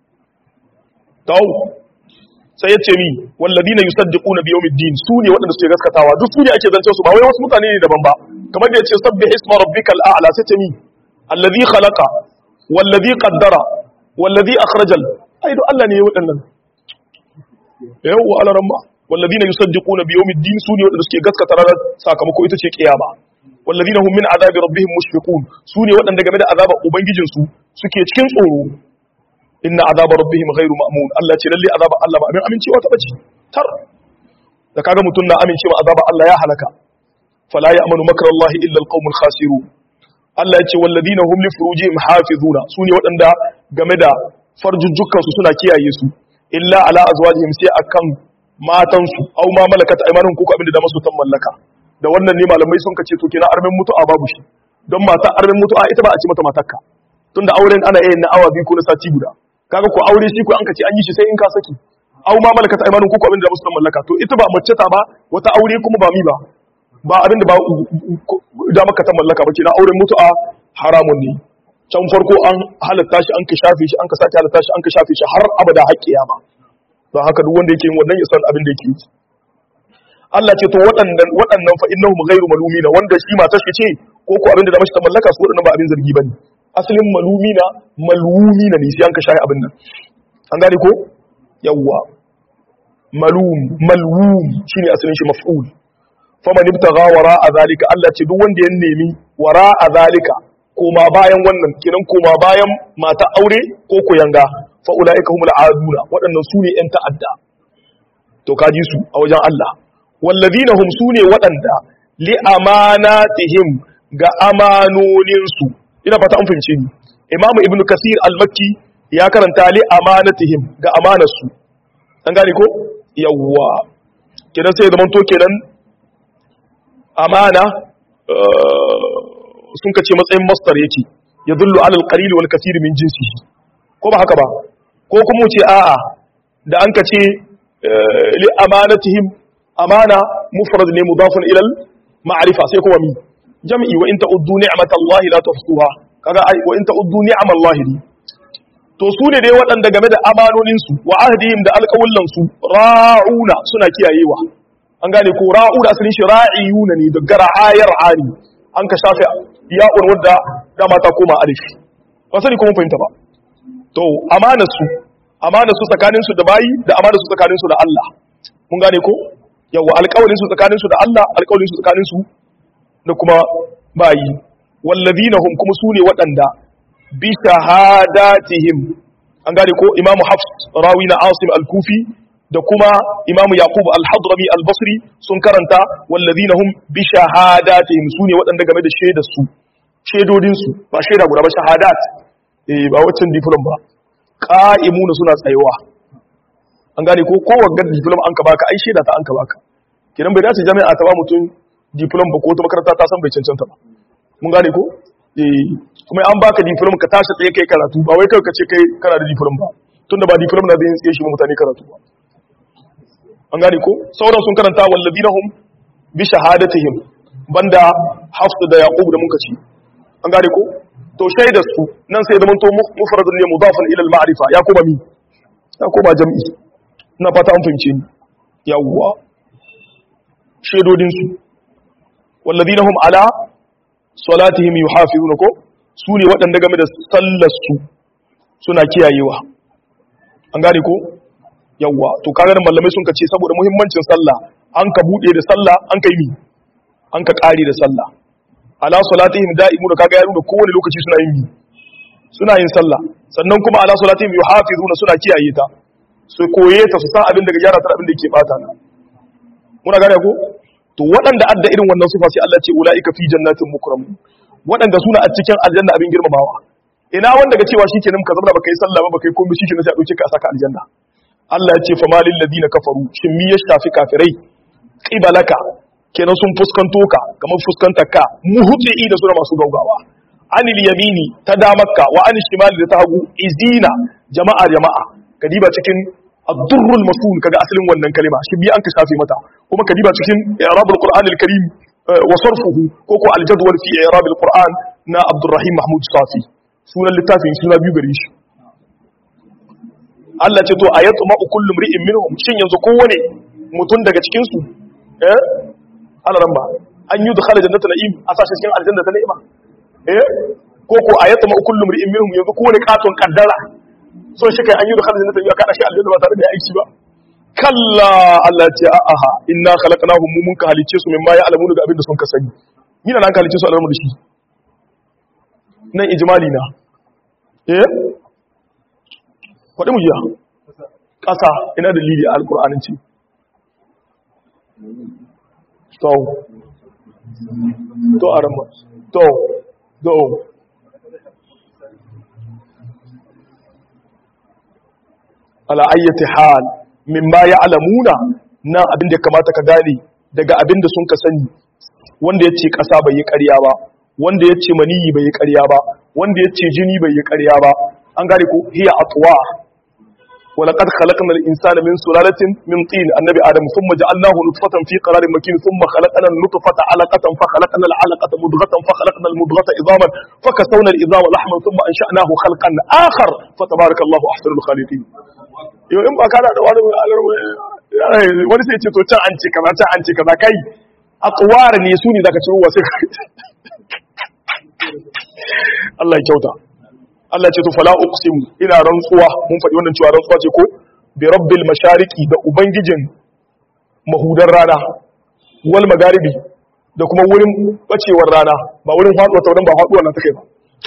to sai ya ce mi walladina yusaddiquna bi yawmiddin su ne waɗanda suke gaskatawa duk su ne ake zance su ba wai wasu mutane ne daban ba kamar da ya ce sabbih isma rabbikal a'la sai ce mi alladhi khalaqa walladhi qaddara walladhi akhrajal ai duk Allah ne ya waɗannan yawa alaramma walladina yusaddiquna bi yawmiddin su ne waɗanda suke gaskata ranar sakamako ita ce kiyama walladina hum min azabi rabbihim mushfiqun su ne waɗanda game da azabar ubangijinsu suke cikin tsoro inna azaba rabbihim ghairu ma'mun Allah ce lalle azaba Allah ba abin amincewa ta bace tar da kaga mutun na amincewa azaba Allah ya halaka fala ya'manu makra Allah illa alqaumul khasirun Allah ya ce walladina hum li furujihim hafizuna sune waɗanda game da farjujjukan su suna kiyaye su illa ala azwajihim sai akan matan su aw ma malakat aymanuhum ko abin da da masu tan mallaka da wannan ne malamai sun kace to kina armin mutu'a babu shi don mata armin mutu'a ita ba a ci mata matakka tunda auren ana yin na awa biyu ko na sati guda kaga ko aure shi ko an kace an yi shi sai in ka saki aw ma malakat aymanuhum ko abin da musu mallaka to ita ba mace ta ba wata aure kuma ba mi ba ba abin da ba da maka ta mallaka ba kenan auren mutu'a haramun ne can farko an halatta shi an ka shafe shi an ka sake halatta shi an ka shafe shi har abada haƙƙiya ba don haka duk wanda yake yin wannan ya san abin da yake yi Allah ce to waɗannan waɗannan fa innahum ghairu malumina wanda shi matar shi ce ko ko abin da da mashi ta mallaka su waɗannan ba abin zargi bane asalin malumina malumina ne sai an ka shafe abin nan an gane ko yawwa malum malum shine asalin shi maf'ul faman ibtagha wara'a zalika Allah ce duk wanda ya nemi wara'a zalika koma bayan wannan kinan koma bayan mata aure ko koyanga fa ulaika humul aduna waɗannan su ne ƴan ta'adda to kaji su a wajen Allah wallazina hum su ne waɗanda li amanatihim ga amanonin su ina fata an fahimce ni imamu ibnu kasir al-makki ya karanta li amanatihim ga amanar su an gane ko yawwa kenan sai zaman to kenan amana sun kace matsayin mastar yake ya dullu alal qalil wal kathir min jinsihi ko ba haka ba ko kuma mu ce a'a da an kace li amanatihim amana mufrad ne mudafun ila al ma'rifa sai kuma mi jam'i wa in ta'uddu ni'matallahi la tuhsuha kaga ai wa in ta'uddu ni'amallahi to su ne dai waɗanda game da amanonin su wa ahdihim da alƙawullan su ra'una suna kiyayewa an gane ko ra'u da asalin shi ra'iyuna ne da gara'ayar ani an ka shafe ya'ur wadda dama ta koma alif ba sani kuma fahimta ba to amanar su amana su tsakanin su da bayi da amana su tsakanin su da Allah mun gane ko yawa alƙawarin su tsakanin su da Allah alƙawarin su tsakanin su da kuma bayi wallazina hum kuma sune waɗanda bi shahadatihim an gane ko imamu hafs rawi na asim al-kufi da kuma imamu yaqub al-hadrami al-basri sun karanta wallazina hum bi shahadatihim sune waɗanda game da shaidar su shaidodin su ba shaida guda ba shahadat eh ba waccan diplom ba qa'imuna suna tsayawa an gane ko kowanne diplom an ka baka ai shaida ta an ka baka kenan bai dace jami'a ta ba mutum diplom ba ko wata makaranta ta san bai cancanta ba mun gane ko eh kuma an baka diplom ka tashi tsaye kai karatu ba wai kai ka ce kai kana da diplom ba tunda ba diplom na zai tsaye shi ba mutane karatu ba an gane ko sauran sun karanta walladina hum bi shahadatihim banda hafs da yaqub da muka ci an gane ko to shaida su nan sai zaman to mufradun ne mudafan ila al ma'rifa ya kuma mi ya kuma jam'i ina fata an fahimce ni yawwa shaidodin su walladina hum ala salatihim yuhafizuna ko su ne waɗanda game da sallarsu suna kiyayewa an gane ko yawwa to kaga malamai sun kace saboda muhimmancin sallah an ka bude da sallah an ka yi an ka kare da sallah ala salatihim da'imu da kaga ya nuna kowane lokaci suna yin suna yin sallah sannan kuma ala salatihim yuhafizuna suna kiyaye ta su koye ta su san abin da gyara ta abin da yake bata na muna gane ko to waɗanda adda irin wannan sifa sai Allah ce ulaika fi jannatin mukramun waɗanda suna a cikin aljanna abin girmamawa ina wanda ga cewa shikenan ka zama baka yi sallah ba baka yi komai shikenan sai a dauke ka a saka aljanna Allah ya ce fa malil ladina kafaru shin mi ya shafi kafirai qibalaka kenan sun fuskanto ka kamar fuskantar ka muhti'i da suna masu gaugawa anil yamini ta damakka wa anil shimali da ta hagu izina jama'a jama'a kadiba cikin ad-durrul masul kaga asalin wannan kalima shi bi an ka shafe mata kuma kadiba cikin i'rabul qur'anil karim wa sarfuhu ko ko al-jadwal fi i'rabil qur'an na abdurrahim mahmud safi sunan littafin suna biyu gare shi Allah ce to ayatu ma kullu mri'in minhum shin yanzu kowane mutum daga cikin su eh Allah ramba an yi dukhala jannatu na'im a sashi cikin aljanna ta ni'ima eh ko ko ayatu ma kullu mri'in minhum yanzu kowane katon kaddara so shi kai an yi dukhala jannatu na'im aka da shi aljanna ba tare da aiki ba kalla Allah ce a aha inna khalaqnahum mun ka halice su mimma ya'lamu daga abin da sun ka sani mina nan ka halice su al'amuru da shi nan ijmali na eh kwaɗi mu jiya ƙasa ina dalili a alƙur'anin ce to to a ramar to to ala'ayyati hal mimma ya alamuna na abin da kamata ka gane daga abin da sun ka sani wanda ya ce ƙasa bai yi ƙarya ba wanda ya ce maniyi bai yi ƙarya ba wanda ya ce jini bai yi ƙarya ba an gane ko hiya atwa ولقد خلقنا الإنسان من سلالة من طين النبي آدم ثم جعلناه نطفة في قرار مكين ثم خلقنا النطفة علقة فخلقنا العلقة مضغة فخلقنا المضغة عظاما فكسونا العظام لحما ثم أنشأناه خلقا آخر فتبارك الله أحسن الخالقين yau in ba kana da wani wani sai ce to can an ce kaza can an ce kaza kai aqwar ne su ne zaka ciro wasu Allah ya kyauta Allah ce to fala uqsimu ina rantsuwa mun faɗi wannan cewa rantsuwa ce ko bi rabbil mashariqi da ubangijin mahudan rana wal magaribi da kuma wurin bacewar rana ba wurin faduwa ta ba faduwa na take ba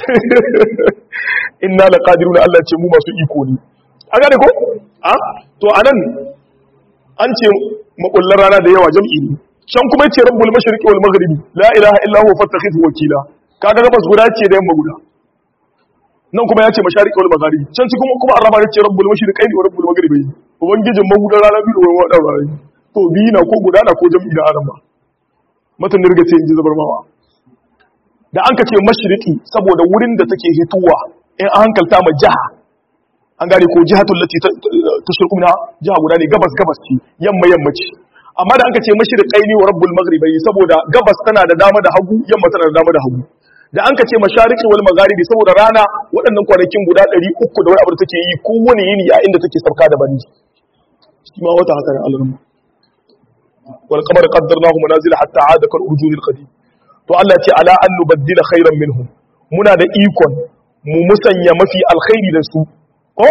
inna laqadiruna Allah ce mu masu iko ne an gane ko a to anan an ce makullar rana da yawa jam'i ne can kuma yace rabbul mashriqi wal maghribi la ilaha illa huwa fattakhidhu wakila kaga gabas guda ce da yamma guda nan kuma ya ce mashariki wal magharibi can cikin kuma araba ya ce rabbul mashriqaini wa rabbul maghribi ubangijin magudan rana biyu da wadan rana to biyu na ko guda na ko jam'i da araba matan nirga ce inji zabar mawa da an kace mashriqi saboda wurin da take hituwa in an hankalta ma jaha an gane ko jihatul lati tashriqu minha jaha guda ne gabas gabas ce yamma yamma ce amma da an kace mashriqaini wa rabbul maghribi saboda gabas tana da dama da hagu yamma tana da dama da hagu da an ka ce mashariki wal magharibi saboda rana waɗannan kwanakin guda 300 da wani abu da take yi kowane yini a inda take sauka da bani shi ma wata haka ne alarmu wal qamar qaddarnahu manazila hatta aada kal urjun al qadim to Allah ya ce ala an nubaddila khairan minhum muna da ikon mu musanya mafi alkhairi da su ko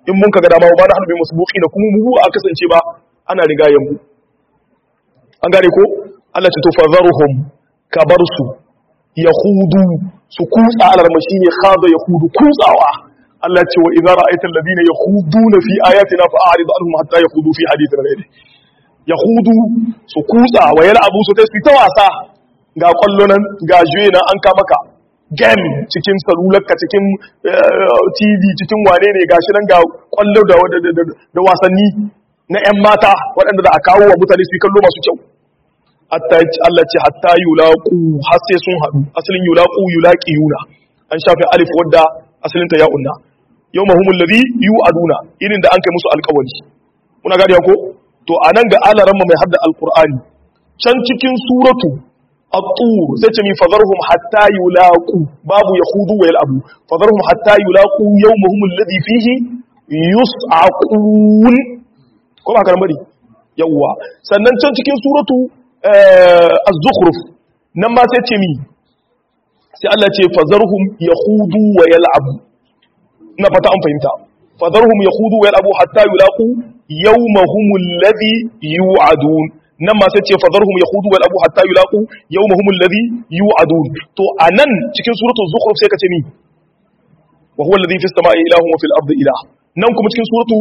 in mun kaga dama ba na hannu masbuqi da kuma mu a kasance ba ana rigayen mu an gane ko Allah ce to fadharuhum kabarsu yahudu su kutsa alarma shine khada yahudu kutsawa Allah ce wa idza ra'aita alladhina yakhuduna fi ayatina fa'rid anhum hatta yakhudu fi hadithin ghayri yahudu su kutsa wa yal'abu su ta ta wasa ga kwallo nan ga juye nan an ka maka game cikin salularka cikin tv cikin wane ne gashi nan ga kwallo da wasanni na 'yan mata waɗanda da a kawo wa mutane su yi kallo masu kyau Allah ce hatta yulaku har sai sun haɗu asalin yulaku yulaki yuna an shafi alif wadda asalin ta ya'unna yau mahumul ladhi yu'aduna irin da an kai musu alƙawari muna gadiya ko to anan ga alaran mai hadda alqur'ani can cikin suratu at-tur sai ce min fadharhum hatta yulaqu babu yahudu wa yalabu fadharhum hatta yulaqu yawmahum alladhi fihi yus'aqun ko ba kan bari yawa sannan can cikin suratu az-zukhruf nan ma sai ce mi sai Allah ce fadharhum yahudu wa yalabu na fata an fahimta fadharhum yahudu wa yalabu hatta yulaqu yawmahum alladhi yu'adun nan ma sai ce fadharhum yahudu wal abu hatta yulaqu yawmahum alladhi yu'adun to anan cikin suratul zukhruf sai ka ce ni wa huwa alladhi fis samai ilahun wa fil ardi ilah nan kuma cikin suratu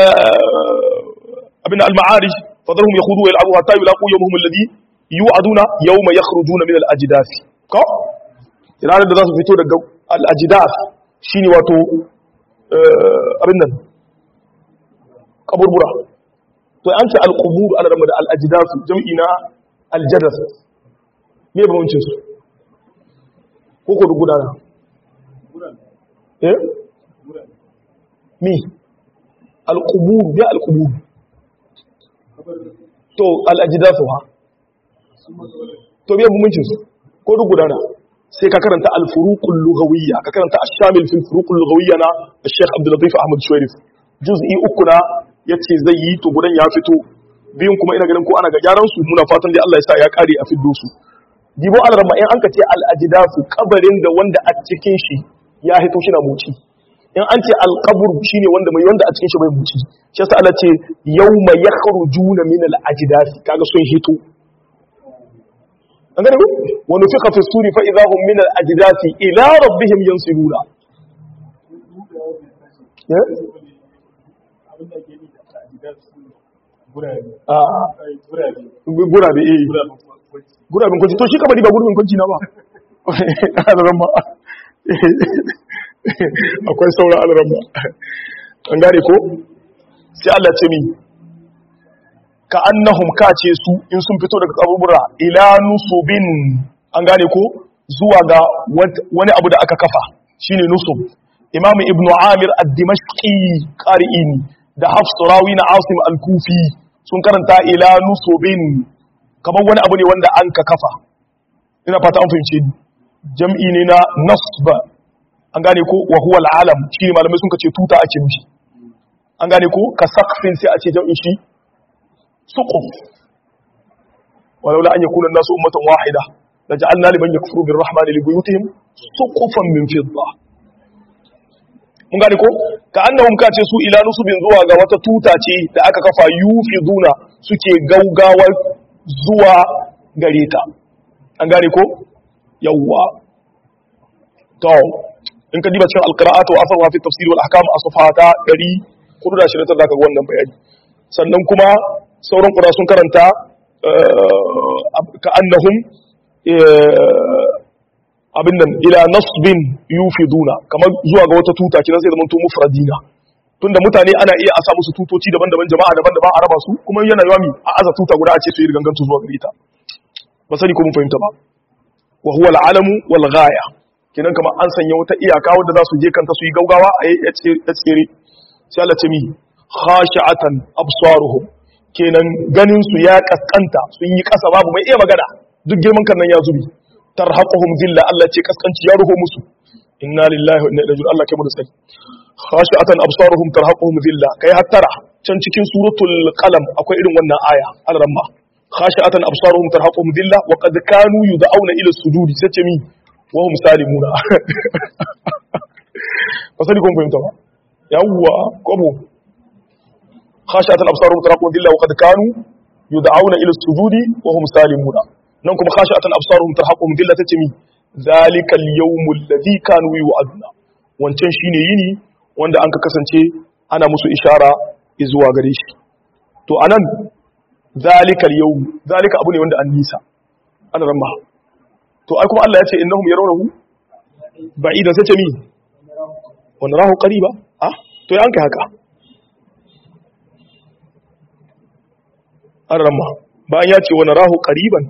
abin al-ma'arij fadharhum yahudu wal abu hatta yulaqu yawmahum alladhi yu'aduna yawma yakhrujuna min al-ajdath ko ranar da za su fito daga al-ajdath shine wato abin nan kaburbura to an ce alƙubur ana rama da al'ajidasu jam'i na aljadas me bambancin su ko ko gudana eh mi alƙubur ya alƙubur to al'ajidasu ha to me bambancin su ko gudana sai ka karanta al-furuqul lughawiyya ka karanta ash-shamil fil furuqul lughawiyya na Sheikh Abdul Latif Ahmad Shuwairif juz'i uku na yace zai yi to gudan ya fito biyun kuma ina ganin ko ana ga gyaran su muna fatan dai Allah ya sa ya kare a fiddo su dibo al-rama in an ka ce al-ajdasu kabarin da wanda a cikin shi ya hito shi na muci in an ce al-qabr shine wanda mai wanda a cikin shi bai muci shi yasa Allah ce yawma yakhrujuna min al-ajdasi kaga sun hito an gane ku wa nufiqa fi suri fa idahum min al-ajdasi ila rabbihim yansiluna gurabe eh gurabin kwanci to shi kabari ba gurbin kwanci na ba alaran ba akwai sauran alaran ba an gane ko sai Allah ce mi ka annahum kace su in sun fito daga kaburbura ila nusubin an gane ko zuwa ga wani abu da aka kafa shine nusub imamu ibnu amir ad-dimashqi qari'ini da hafs rawi na asim al-kufi sun karanta ila nusubin kamar wani abu ne wanda an ka kafa ina fata an fahimce ni jam'i ne na nasba an gane ko wa huwa al-alam shi ne malamai sun kace tuta ake mishi an gane ko ka saqfin sai a ce jam'in shi suquf walaula an yakuna an-nasu ummatan wahida laja'alna liman yakfuru bir-rahmani li buyutihim suqufan min fidda mun gane ko ka annahum ka ce su ila nusubin zuwa ga wata tuta ce da aka kafa yufiduna suke gaugawar zuwa gare ta an gane ko yawwa to in ka diba cikin alqira'atu wa asarwa fi tafsir wal ahkam asfata 429 zaka ga wannan bayani sannan kuma sauran qura sun karanta ka annahum abin nan ila nasbin yufiduna kamar zuwa ga wata tuta kiran sai zamanto mufradina tunda mutane ana iya a sa musu tutoci daban-daban jama'a daban-daban a raba su kuma yana yawa mi a aza tuta guda a ce su yi gangantu zuwa gare ta ba sani ko mun fahimta ba wa huwa al-alamu wal ghaya kinan kamar an sanya wata iyaka wadda za su je kanta su yi gaugawa a yi tsere sai Allah ce mi khashi'atan absaruhum kenan ganin su ya kaskanta sun yi kasa babu mai iya magana duk girman kan nan ya zubi tarhaquhum zilla Allah ce kaskanci ya ruho musu inna lillahi wa inna ilaihi raji'un Allah kai mu da sai khashi'atan absaruhum tarhaquhum zilla kai hattara can cikin suratul qalam akwai irin wannan aya al-ramma khashi'atan absaruhum tarhaquhum zilla wa qad kanu yud'auna ila sujudi sace mi wa hum salimuna ba sai kun fahimta ba yawwa kobo khashat al-absaruhum taraqun billahi wa qad kanu yud'auna ila as-sujudi wa hum salimuna nan kuma khashat al-absaruhum taraqun billahi tace mi zalika al-yawm alladhi kanu yu'aduna wancan shine yini wanda an ka kasance ana musu ishara zuwa gare shi to anan zalika al-yawm zalika abu ne wanda an nisa ana ramma to ai kuma Allah ya ce innahum yarawnahu ba'idan sace mi wa narahu qariba ah to ya an kai haka an ramma bayan ya ce wa narahu qariban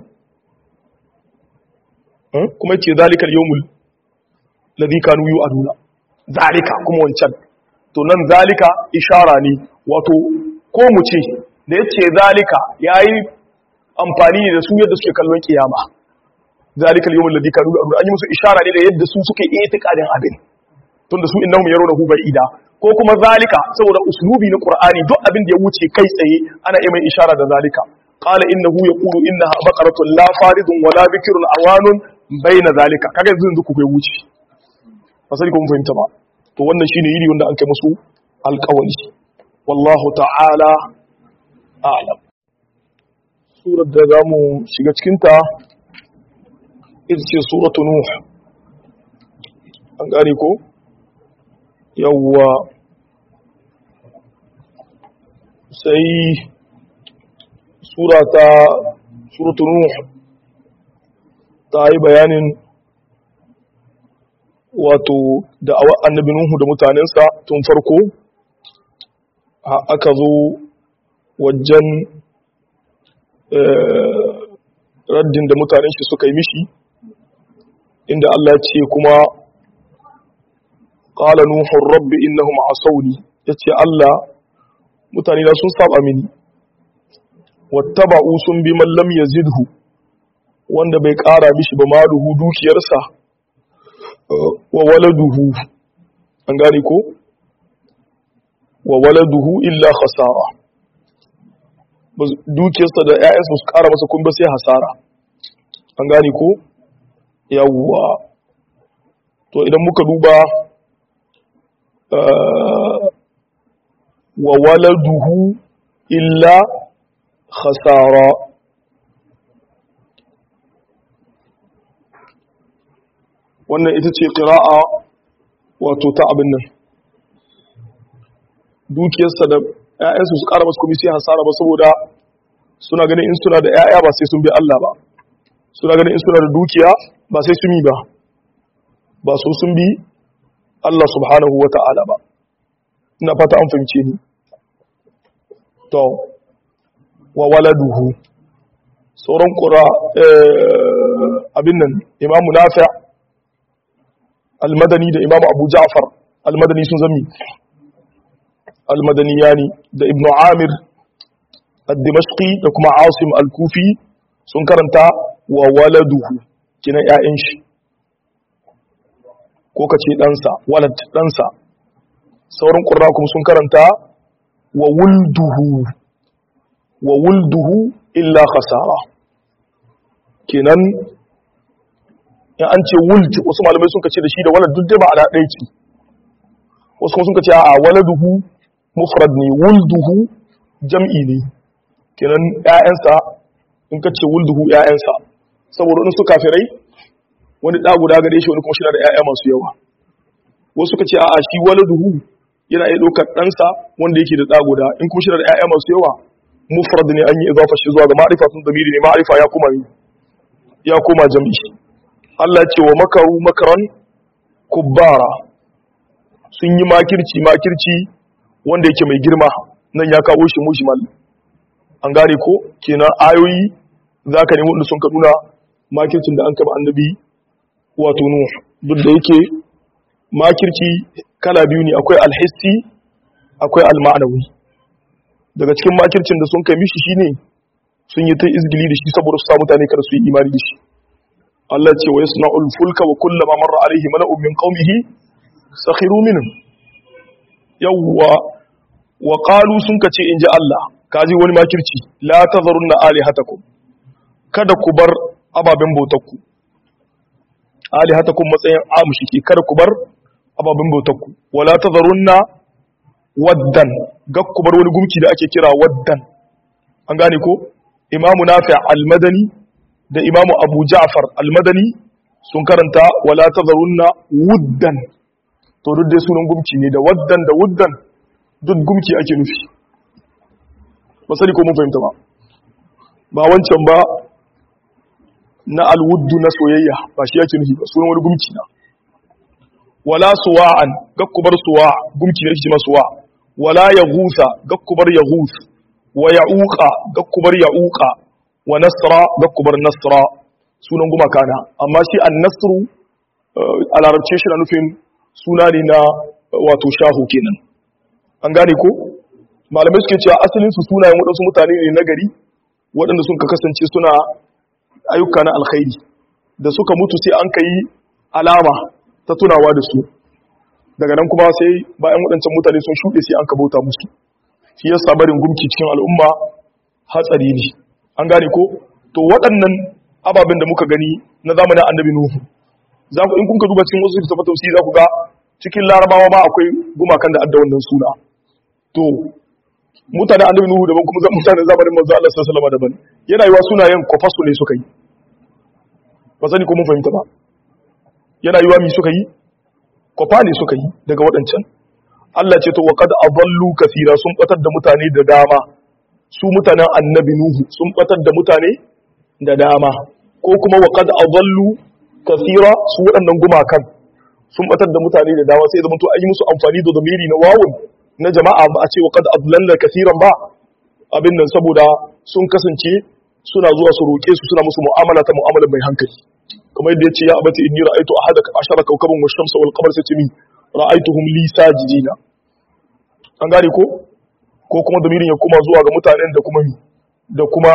kuma ce zalika al-yawmul ladhi kanu yu'aduna zalika kuma wancan to nan zalika ishara ne wato ko mu ce da yace zalika yayi amfani da su yadda suke kallon kiyama zalika al-yawmul ladhi kanu yu'aduna an yi musu ishara ne da yadda su suke itikadin abin tunda su innahum yarawnahu ba'ida ko kuma zalika saboda uslubi na qur'ani duk abin da ya wuce kai tsaye ana yi mai ishara da zalika qala innahu yaqulu innaha baqaratun la faridun wala bikrun awanun baina zalika kaga yanzu yanzu ku kai wuce ba sai kun fahimta ba to wannan shine yiri wanda an kai musu alƙawari wallahu ta'ala a'lam surar da zamu shiga cikin ta ita ce suratu nuh an gane ko yawwa sai sura ta suratu nuh ta yi bayanin wato da annabi nuhu da mutanensa tun farko aka zo wajen raddin da mutanen shi suka yi mishi inda Allah ce kuma qala nuhu rabbi innahum asawni yace Allah mutane na sun saba mini wattaba'u sun bi man lam yazidhu wanda bai kara mishi ba maluhu dukiyarsa wa waladuhu an gane ko wa waladuhu illa khasara dukiyarsa da ƴaƴansa su kara masa kun ba sai hasara an gane ko yawwa to idan muka duba wa waladuhu illa khasara wannan ita ce ƙira'a wato ta abin nan dukiyarsa da ‘ya'yansu su ƙara masu komisi hasara ba saboda suna ganin in suna da ‘ya'ya ba sai sun bi Allah ba suna ganin in suna da dukiya ba sai sun yi ba ba so sun bi Allah subhanahu wa ta'ala ba ina fata an fahimce ni to wa waladuhu sauran ƙura abin nan imamu nafi almadani da imamu abu ja'far almadani sun zami almadaniyani da ibn amir al-dimashqi da kuma asim al-kufi sun karanta wa waladuhu kinan 'ya'yan shi ko ka ce ɗansa walad ɗansa sauran ƙurra kuma sun karanta wa wulduhu wa wulduhu illa khasara kenan in an ce wuld wasu malamai sun kace da shi da walad duk dai ba ala ɗaya ce wasu kuma sun kace a waladuhu mufrad ne wulduhu jam'i ne kenan ƴaƴansa in kace wulduhu ƴaƴansa saboda wani su kafirai wani ɗa guda gare shi wani kuma shi da ƴaƴa masu yawa wasu kace a shi waladuhu yana iya ɗaukar ɗansa wanda yake da ɗa guda in kuma shi da ƴaƴa masu yawa mufrad ne an yi idafa shi zuwa ga ma'rifa tun zamiri ne ma'rifa ya kuma ya koma jam'i Allah ce wa makaru makaran kubbara sun yi makirci makirci wanda yake mai girma nan ya kawo shi mujmal an gane ko kenan ayoyi za ka nemi wanda sun ka nuna makircin da an kaba annabi wato nuh duk da yake makirci kala biyu ne akwai alhissi akwai alma'anawi daga cikin makircin da sun kai mishi shine sun yi ta izgili da shi saboda su sa mutane kada su yi imani da shi Allah ce wa yasna'ul fulka wa kullama marra alaihi mala'un min qaumihi sakhiru minhu yawwa wa qalu sun kace inji Allah kaji wani makirci la tazarunna alihatakum kada ku bar ababen bautarku alihatakum matsayin amushiki kada ku bar ababen bautarku wala tazarunna waddan gakkubar wani gumki da ake kira waddan an gane ko imamu nafi al-madani da imamu abu ja'far al-madani sun karanta wala tazarunna wuddan to duk dai sunan gumki ne da waddan da wuddan duk gumki ake nufi ba sani ko mun fahimta ba ba wancan ba na alwuddu na soyayya ba shi yake nufi ba sunan wani gumki na wala suwa'an gakkubar suwa gumki ne shi ma suwa wala yaghusa gakkubar yaghus wa ya'uqa gakkubar ya'uqa wa nasra gakkubar nasra sunan gumaka na amma shi an-nasru a larabce shi na nufin suna ne na wato shahu kenan an gane ko malamai suke cewa asalin su sunayen waɗansu mutane ne na gari waɗanda sun ka kasance suna ayyuka na alkhairi da suka mutu sai an ka yi alama ta tunawa da su daga nan kuma sai bayan waɗancan mutane sun shuɗe sai an ka bauta musu shi ya barin gumki cikin al'umma hatsari ne an gane ko to waɗannan ababen da muka gani na zamanin annabi nuhu za ku in kun ka duba cikin wasu littattafan tausi za ku ga cikin larabawa ma akwai gumakan da adda wannan suna to mutanen annabi nuhu daban kuma mutanen zamanin manzo Allah sallallahu alaihi wasallam daban yana yiwa sunayen kofasu ne suka yi ba sani ko mun fahimta ba yana yiwa mi suka yi kofa ne suka yi daga waɗancan Allah ce to waqad adallu kaseera sun batar da mutane da dama su mutanen annabi nuhu sun batar da mutane da dama ko kuma waqad adallu kaseera su waɗannan gumakan sun batar da mutane da dama sai zama to an yi musu amfani da zamiri na wawun na jama'a ba a ce wa kada adlalla kasiran ba abin nan saboda sun kasance suna zuwa su roƙe su suna musu mu'amala ta mu'amala mai hankali kamar yadda ya ce ya abati inni ra'aytu ahada ashara kawkaban wa shamsa wal qamar sai mi ra'aytuhum li sajidina an gane ko ko kuma damirin ya kuma zuwa ga mutanen da kuma da kuma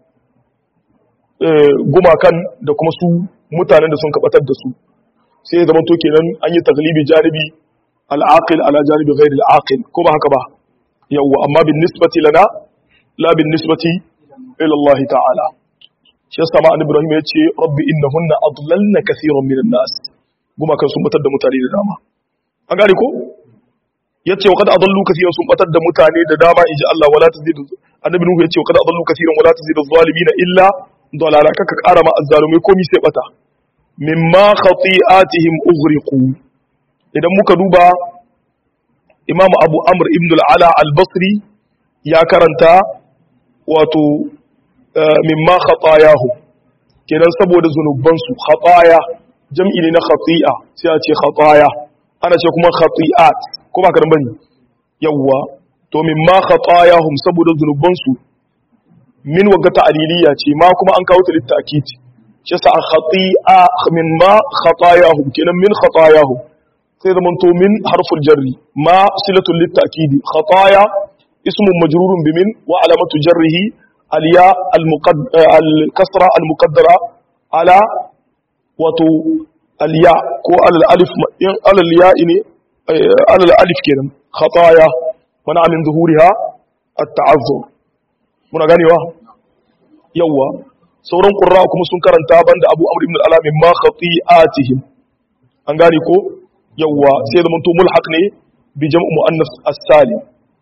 gumakan da kuma su mutanen da sun kabatar da su sai ya zama to kenan an yi taglibi janibi al'aqil ala janibi ghairi al'aqil ko ba haka ba yawwa amma bin nisbati lana la bin nisbati ila Allah ta'ala shi yasa ma annabi Ibrahim yace rabbi innahunna adlalna kaseeran minan nas guma kan sun batar da mutane da dama an gane ko yace wa kad adallu kaseeran sun batar da mutane da dama inji Allah wala tazidu annabi Nuhu yace wa kad adallu kaseeran wala tazidu zalimin illa dalala kaka kara ma azzalumai komai sai bata mimma khati'atihim ughriqu idan muka duba imam abu amr ibn al'ala al-basri ya karanta wato mimma khatayahu kenan saboda zunubansu khataya jam'i ne na khati'a sai a ce khataya ana ce kuma khati'at ko ba karan bane yawwa to mimma khatayahum saboda zunubansu min waga ta'liliya ce ma kuma an kawo ta littakid shi sa khati'a mimma khatayahum kenan min khatayahum sai zaman to min harful jarri ma silatul litakidi khataya ismun majrurun bi min wa alamatu jarrihi aliya al-kasra al-muqaddara ala wato aliya ko al-alif in al-ya ne al-alif kenan khataya mana min zuhuriha at-ta'azzur muna ganewa yawa sauran qurra kuma sun karanta banda abu amr ibn al-ala min ma khati'atihim an gane ko yawwa sai zama to mulhaq ne bi jam'u muannas as-salim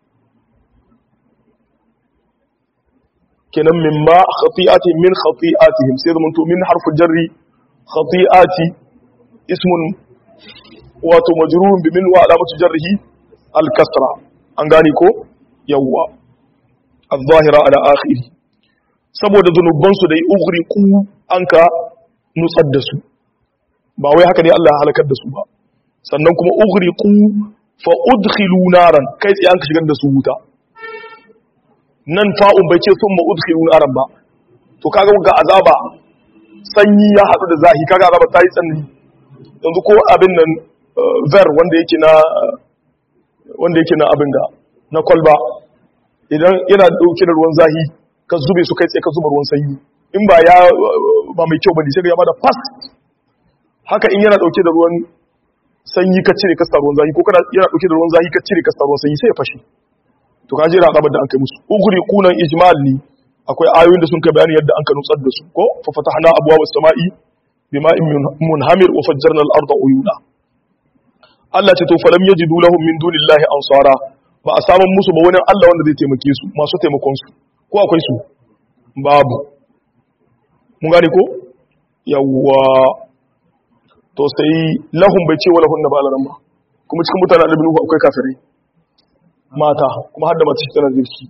kenan mimma khati'atihim min khati'atihim sai zama to min harfu jarri khati'ati ismun wato majrurun bi min wa alamatu jarrihi al-kasra an gane ko yawwa az-zahira ala akhiri saboda zunuban su da yi ughriqu anka nutsar da su ba wai haka ne Allah ya halakar da su ba sannan kuma ughriqu fa udkhilu naran kai tsaye an ka shigar da su wuta nan fa'un bai ce sun ma udkhilu naran ba to kaga ga azaba sanyi ya hadu da zahi kaga azaba ta yi tsanani yanzu ko abin nan ver wanda yake na wanda yake na abin da na kwalba idan yana dauke da ruwan zahi ka zube su kai tsaye ka zuba ruwan sanyi in ba ya ba mai kyau bane sai ga ya bada fas haka in yana dauke da ruwan sanyi ka cire ka ruwan zahi ko kana yana dauke da ruwan zahi ka cire ka ruwan sanyi sai ya fashe to ka jira azabar da an kai musu ugri kunan ijmal ne akwai ayoyin da sun kai bayani yadda an ka nutsar da su ko fa fatahna abwaabas samai bima'in munhamir wa fajjarna al-arda uyuna Allah ce to falam yajidu lahum min dunillahi ansara ba a samun musu ba wani Allah wanda zai taimake su masu taimakon su ko akwai su babu mun gane ko yawwa to sai lahum bai ce wala hunna ba alaran ba kuma cikin mutanen annabi nuhu akwai kafirai mata kuma har da mace tana zirki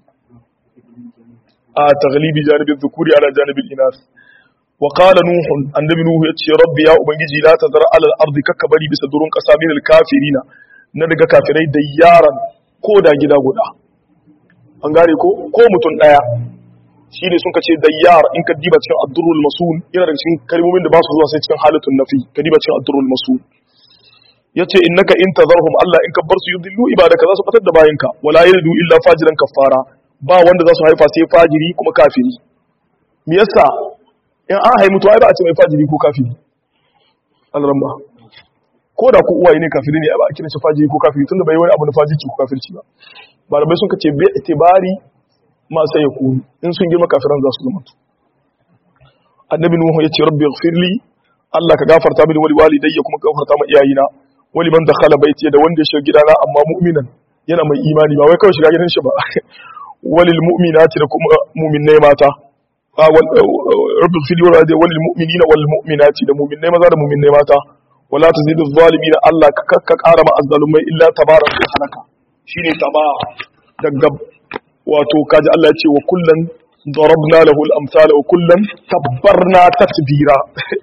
a taghlibi janibin dhukuri ala janibin inas wa qala nuh annabi nuhu yace rabbi ya ubangiji la tazar ala al-ardi kakka bari bisa durun kasa min al-kafirina na daga kafirai da yaran ko da gida guda an gane ko ko mutum daya shi ne sun ka ce dayyar in ka diba cikin addurul masul yana daga cikin kalmomin da ba su zuwa sai cikin halitun nafi ka diba cikin addurul masul yace innaka in tazarhum Allah in ka bar su yudillu ibadaka za su fatar da bayinka wala yalidu illa fajiran kafara ba wanda za su haifa sai fajiri kuma kafiri me yasa in an haimu to ai ba a ce mai fajiri ko kafiri alramba ko da ku uwaye ne kafiri ne ba a kira shi fajiri ko kafiri tunda bai wani abu na fajiri ko kafirci ba malamai sun kace bi itibari ma sai ya kunu in sun girma kafiran za su zama annabi nuhu ya ce rabbi ighfirli Allah ka gafarta mini wali walidayya kuma ka gafarta ma iyayina wali man dakhala baiti da wanda ya shiga gidana amma mu'minan yana mai imani ba wai kawai shiga gidan shi ba walil mu'minati da kuma mu'minnai mata rabbi ighfirli wal walidayya walil mu'minina wal mu'minati da mu'minnai maza da mu'minnai mata wala tazidu zalimina Allah ka ka kara ma azzalumai illa tabaraka halaka shine tabara daga wato kaji Allah ya ce wa kullum darabna lahu al-amsal wa kullum tabbarna tatbira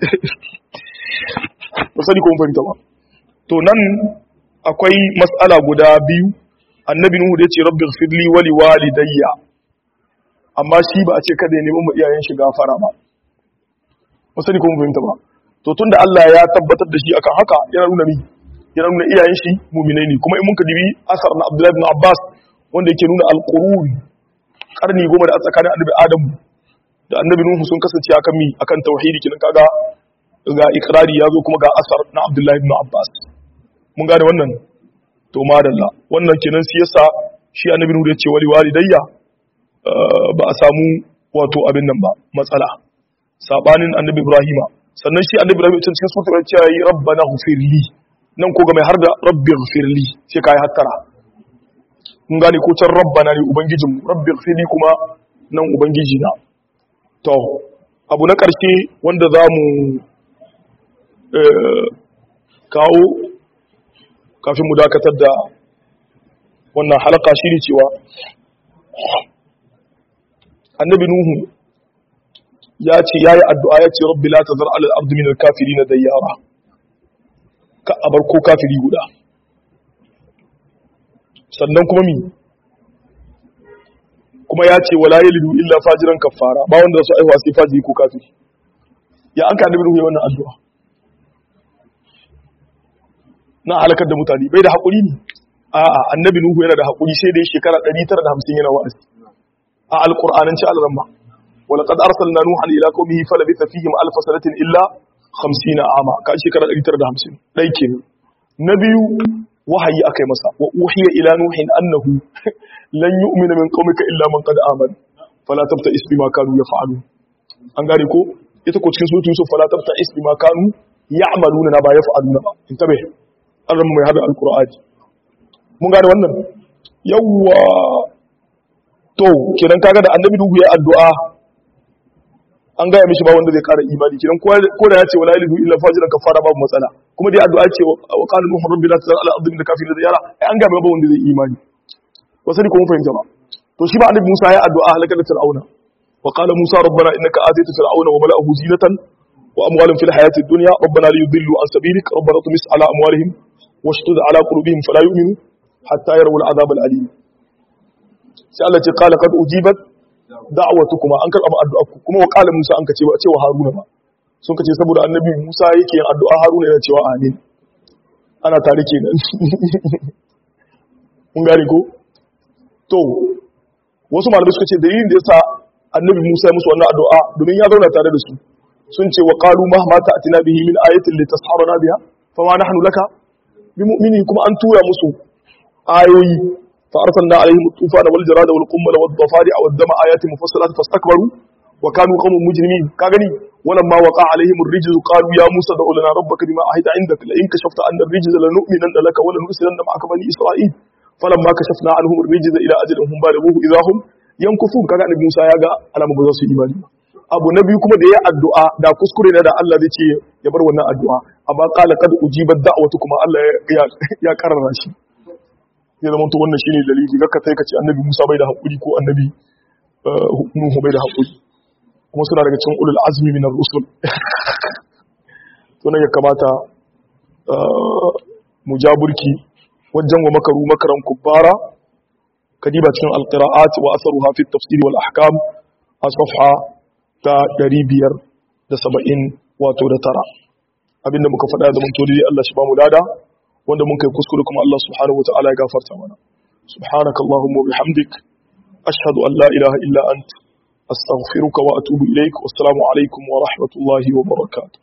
ba sani ko mun fahimta ba to nan akwai mas'ala guda biyu annabi nuhu da yace rabbi ighfirli wa li walidayya amma shi ba a ce kada ya nemi mu iyayen shi gafara ba ba sani ko mun fahimta ba to tunda Allah ya tabbatar da shi akan haka yana nuna mi yana nuna iyayen shi mu'minai ne kuma in mun ka dibi asar na Abdullahi ibn Abbas wanda yake nuna alƙurun ƙarni goma da a tsakanin annabi adamu da annabi nuhu sun kasance akan mi akan tauhidi kinan kaga ga ikrari ya zo kuma ga asar na abdullahi ibn abbas mun gane wannan to madalla wannan kenan shi yasa shi annabi nuhu ya ce wali walidayya ba a samu wato abin nan ba matsala sabanin annabi ibrahima sannan shi annabi ibrahim cikin sura ya ce rabbana ghfirli nan ko ga mai har da rabbi ghfirli sai kai hattara kun gane ko can rabbana ne ubangijinmu rabbi fili kuma nan ubangiji na to abu na ƙarshe wanda za mu kawo kafin mu dakatar da wannan halaka shi ne cewa annabi nuhu ya ce ya yi addu'a ya ce rabbi la ta zar alal ardu min al-kafiri na dayyara ka abar ko kafiri guda sannan kuma mi kuma ya ce wala yalidu illa fajiran kafara ba wanda su aiwa sai fajiri ko kafiri ya an ka annabi ruhu wannan addu'a na halakar da mutane bai da hakuri ne a'a annabi nuhu yana da hakuri sai dai shekara 950 yana wa'azi a alqur'ananci alramma wala qad arsalna nuhan ila qaumihi falabitha fihim alf sanatin illa 50 ama ka shekara 950 dai kenan na biyu wahayi akai masa wa uhiya ila nuhin annahu lan yu'mina min qaumika illa man qad amana fala tabta isbi ma kanu yaf'alu an gane ko ita ko cikin suratul yusuf fala tabta isbi ma kanu ya'maluna na ba yaf'aluna ba intabe an ramu mai hada alqur'ani mun gane wannan yawwa to kiran kaga da annabi duhu ya addu'a an gaya mishi ba wanda zai kara imani kiran ko da ya ce wala ilaha illa fajiran kafara babu matsala kuma dai addu'a ce wa qala nuhu rabbi la tazal ala ardi min kafirin da yara ai an gaya ba wanda zai imani wasu ne kuma fahimta ba to shi ba annabi Musa ya addu'a halaka da fir'auna wa qala Musa rabbana innaka atayta fir'auna wa mala'ahu zinatan wa amwalan fil hayati dunya rabbana liyudillu an sabilik rabbana tumis ala amwalihim washdud ala qulubihim fala yu'minu hatta yarawu al'adab al'alim sai Allah ce qala qad ujibat da'watukuma an karɓa addu'arku kuma wa qala Musa an kace ba cewa Haruna ba sun kace saboda annabi Musa yake yin addu'a Haruna yana cewa amin ana tare kenan mun gane ko to wasu malamai suka ce dalilin da yasa annabi Musa ya musu wannan addu'a domin ya zauna tare da su sun ce wa qalu ma ma ta'tina bihi min ayatin litasharana biha fama nahnu laka bimu'minin kuma an tura musu ayoyi fa arsalna alaihim tufana wal jarada wal qummala wad dafari wad dama ayatin mufassalat fastakbaru wa kanu qawmun mujrimin ka gani ولما وقع عليهم الرجز قالوا يا موسى ادع لنا ربك بما عهد عندك لئن كشفت عنا الرجز لنؤمنن لك ولنرسلن معك بني اسرائيل falamma kashafna anhum rijza ila ajalin hum balighuhu idahum yankuthun kaga annabi Musa ya ga alama ba za su yi imani ba abu na biyu kuma da ya addu'a da kuskure ne da Allah zai ce ya bar wannan addu'a amma qala qad ujibat da'watukuma Allah ya ya karara shi ya zama to wannan shine dalili ga ka sai ka ce annabi Musa bai da hakuri ko annabi Nuhu bai da hakuri kuma suna daga cikin ulul azmi minar rusul to nan ya kamata mu ja burki wajen wa makaru makaran kubbara kadiba cikin alqira'at wa asaruha fi tafsir wal ahkam a safha ta 570 wato da tara abinda muka faɗa da mun tori Allah shi ba mu lada wanda mun kai kuskure kuma Allah subhanahu wa ta'ala ya gafarta mana subhanakallahumma wa bihamdik ashhadu an la ilaha illa ant astaghfiruka wa atubu ilaik wassalamu alaikum wa rahmatullahi wa barakatuh